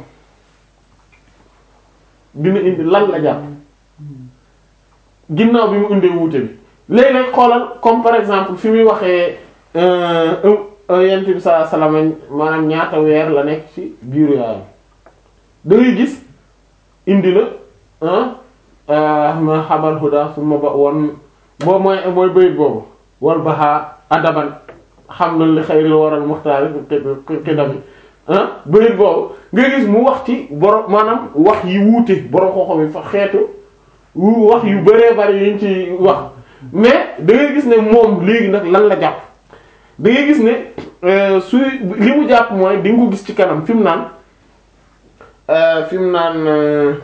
dina indi lan la jàpp ginnaaw bi mu indee wuute bi léeg-léeg xoolal comme par exemple fi muy waxee yent bi sallallahu alayhi wasallam maanaam ñaata weer la nekk ci biiru yaayam da ngay gis indi na ah ma xamal huda suma ba woon boobu mooy mooy bayit boobu wal baxa adaban xam na li xayril waral muxtaari xidami ah bayit boobu nga gis mu wax ci borom maanaam wax yi wuute borom xooxam yi fa xeetu wu wax yu bëree bëri yiñ ci wax mais da ngay gis ne moom léegi nag lan la jàpp da ngay gis ne su li mu jàpp mooy di nga ko gis ci kanam fi mu naan fi mu naan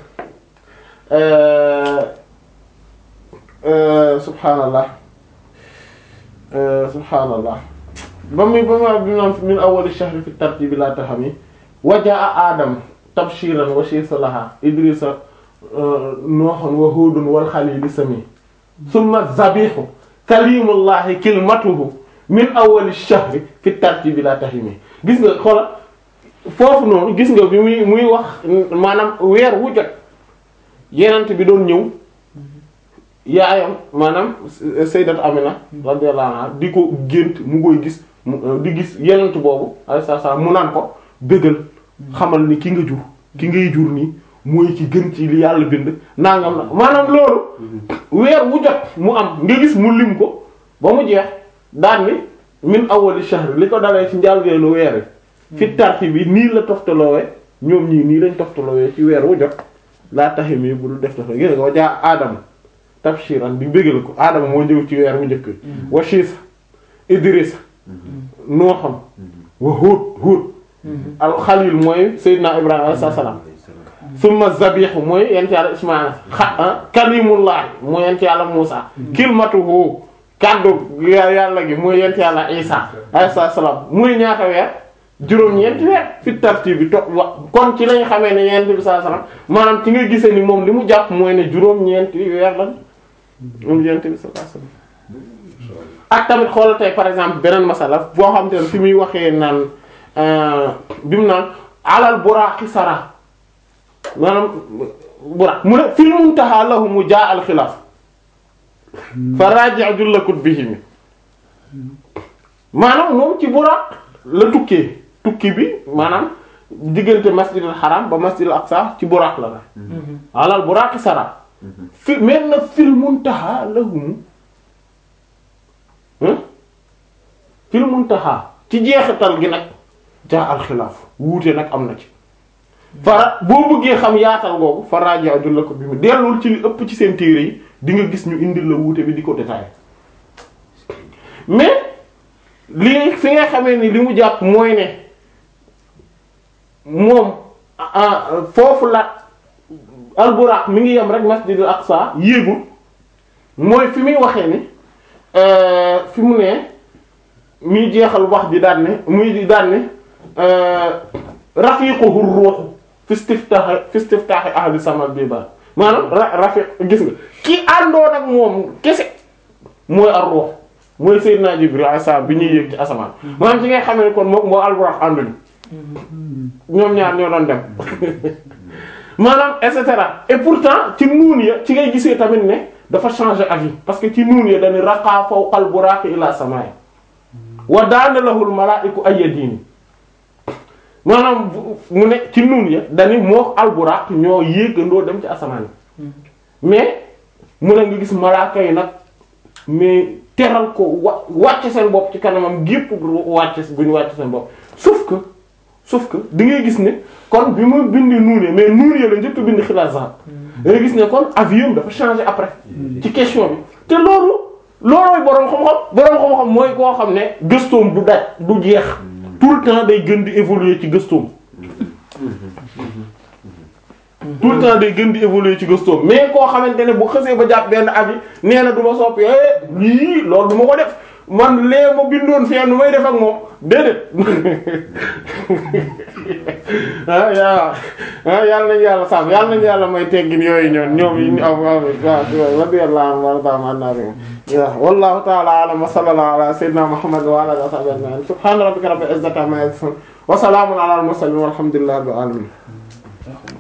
subhaanallah subhaanallah ba muy ba ma bi naan min awwali shahri fi tartibi la tahami wajaa adam tabshiran wa shiisalaha idrisa nooxon wa huudun wal xalili sami summa zabihu kalimullahi kilmatuhu min awwali shahri fi tartibi la tahimi gis nga xoola foofu noonu gis nga bi muy muy wax maanaam weer wu jot yenent bi doon ñëw yaayam maanaam sayyidat Amina radiyallahu anha di ko gént mu koy gis mu di gis yenent boobu alayhi salaam mu naan ko bëggal xamal ni ki nga jur ki ngay jur nii mooy ci gën ci li yàlla bind nangam na maanaam loolu weer wu jot mu am nga gis mu lim ko ba mu jeex daan ni min awwali shahr li ko dalee ci njàlbeenu weer wi fi tarti bi nii la toftaloowee ñoom ñii nii lañ toftaloowee ci weer wu jot laa taxi mi bu dul def toftalo gis nga wajaa aadama tabshiran di bëggal ko aadama moo ñëw ci weer wu njëkk wa shiisa idrisa nooxam wa huud huud al xalil mooy seydina ibrahima alayhi salaam summa zabihu mooy yent yàlla ismaila xa kalimullah mooy yent yàlla muusa kilmatuhu kaddu yàlla gi mooy yent yàlla isa alayhi salaam muy ñaata weer juróom-ñeenti weer fi tartib bi to wa kon ci lañ xamee ne yent bi sallallahu alayhi wasallam maanaam ci nga gisee ni moom li mu jàpp mooy ne juróom-ñeenti weer lan moom yent bi sallallahu alayhi wasallam ak tamit xoolal tey par exemple beneen masala boo xam te ne fi muy waxee naan bi mu naan alal buraaqi sara maanaam buraq mu ne fil muntaha lahum jaa al xilaaf fa raji' jullakut bihimi maanaam moom ci buraq la tukkee tukki bi maanaam diggante masjidil haram ba masjidil aqsa ci buraq la la alal buraaqi sara fi mais na fil muntaha lahum fil muntaha ci jeexital gi nag jaa al xilaaf wuute nag am na ci fara boo bëggee xam yaatal googu faraaja ajul la ko bi mu dellul ci li ëpp ci seen téere yi di nga gis ñu indil la wuute bi di ko détaillé mais li fi nga xamee ni li mu jàpp mooy ne moom foofu la alburaq mi ngi yem rek masjidul aqsa yéegul mooy fi muy waxee ni fi mu ne muy jeexal wax ji daan ne muy daan ne rafiquhu ruux fi istiftah fi istiftah ahli samal bi ba maanaam rafiq gis nga ki àndoon ak moom kese mooy ar ruux mooy Seydina Jibril alayhi salaam bi ñuy yéeg ci asamaan maanaam ci ngay xamee ne kon moom moo alburaq ànduñu ñoom ñaar ñoo doon dem maanaam et cetera et pourtant ci nuun ya ci ngay gisee tamit ne dafa changer avis parce que ci nuun ya dañu raqa fawqal buraqi ila samaa'i wa daana lahul malaa'iku ayyadini maanaam mu ne ci nuun ya dañu moo alburaq ñoo yéegandoo dem ci asamaan mais mu ne nga gis malaaka yi nag mais teral ko wa wàcce seen bopp ci kanamam gépp wàcce bu ñu wàcce seen bopp sauf que sauf que da ngay gis ne kon bi mu bindi nuun ya mais nuun ya la njëkk bind xilaas zahab da ngay gis ne kon avion dafa changer après ci question bi te loolu loolooy boroom xam-xam boroom xam-xam mooy koo xam ne gëstoom du daj du jeex tout le temps day gën di évoluer ci gëstoom tout le temps day gën di évoluer ci gëstoom mais koo xamante ne bu xësee ba jàpp benn avis nee na du ma soppi lii loolu du ma ko def man lee ma bindoon fii nu may def ak moom déedéet ah yaa ah yàlla nañu yàlla sàmm yàlla nañu yàlla may teggin yooyu ñoon ñoom yi ñu am am waaw radiyallahu anhu wa ta'ala anhu waaw wallahu ta'ala a'lam wa sallallahu ala sayyidina muhammad wa ala alihi wa sahbihi ajma'in subhana rabbika rabbil izzati amma yasifun wa salamun ala al mursalin walhamdulillahi rabbil alamin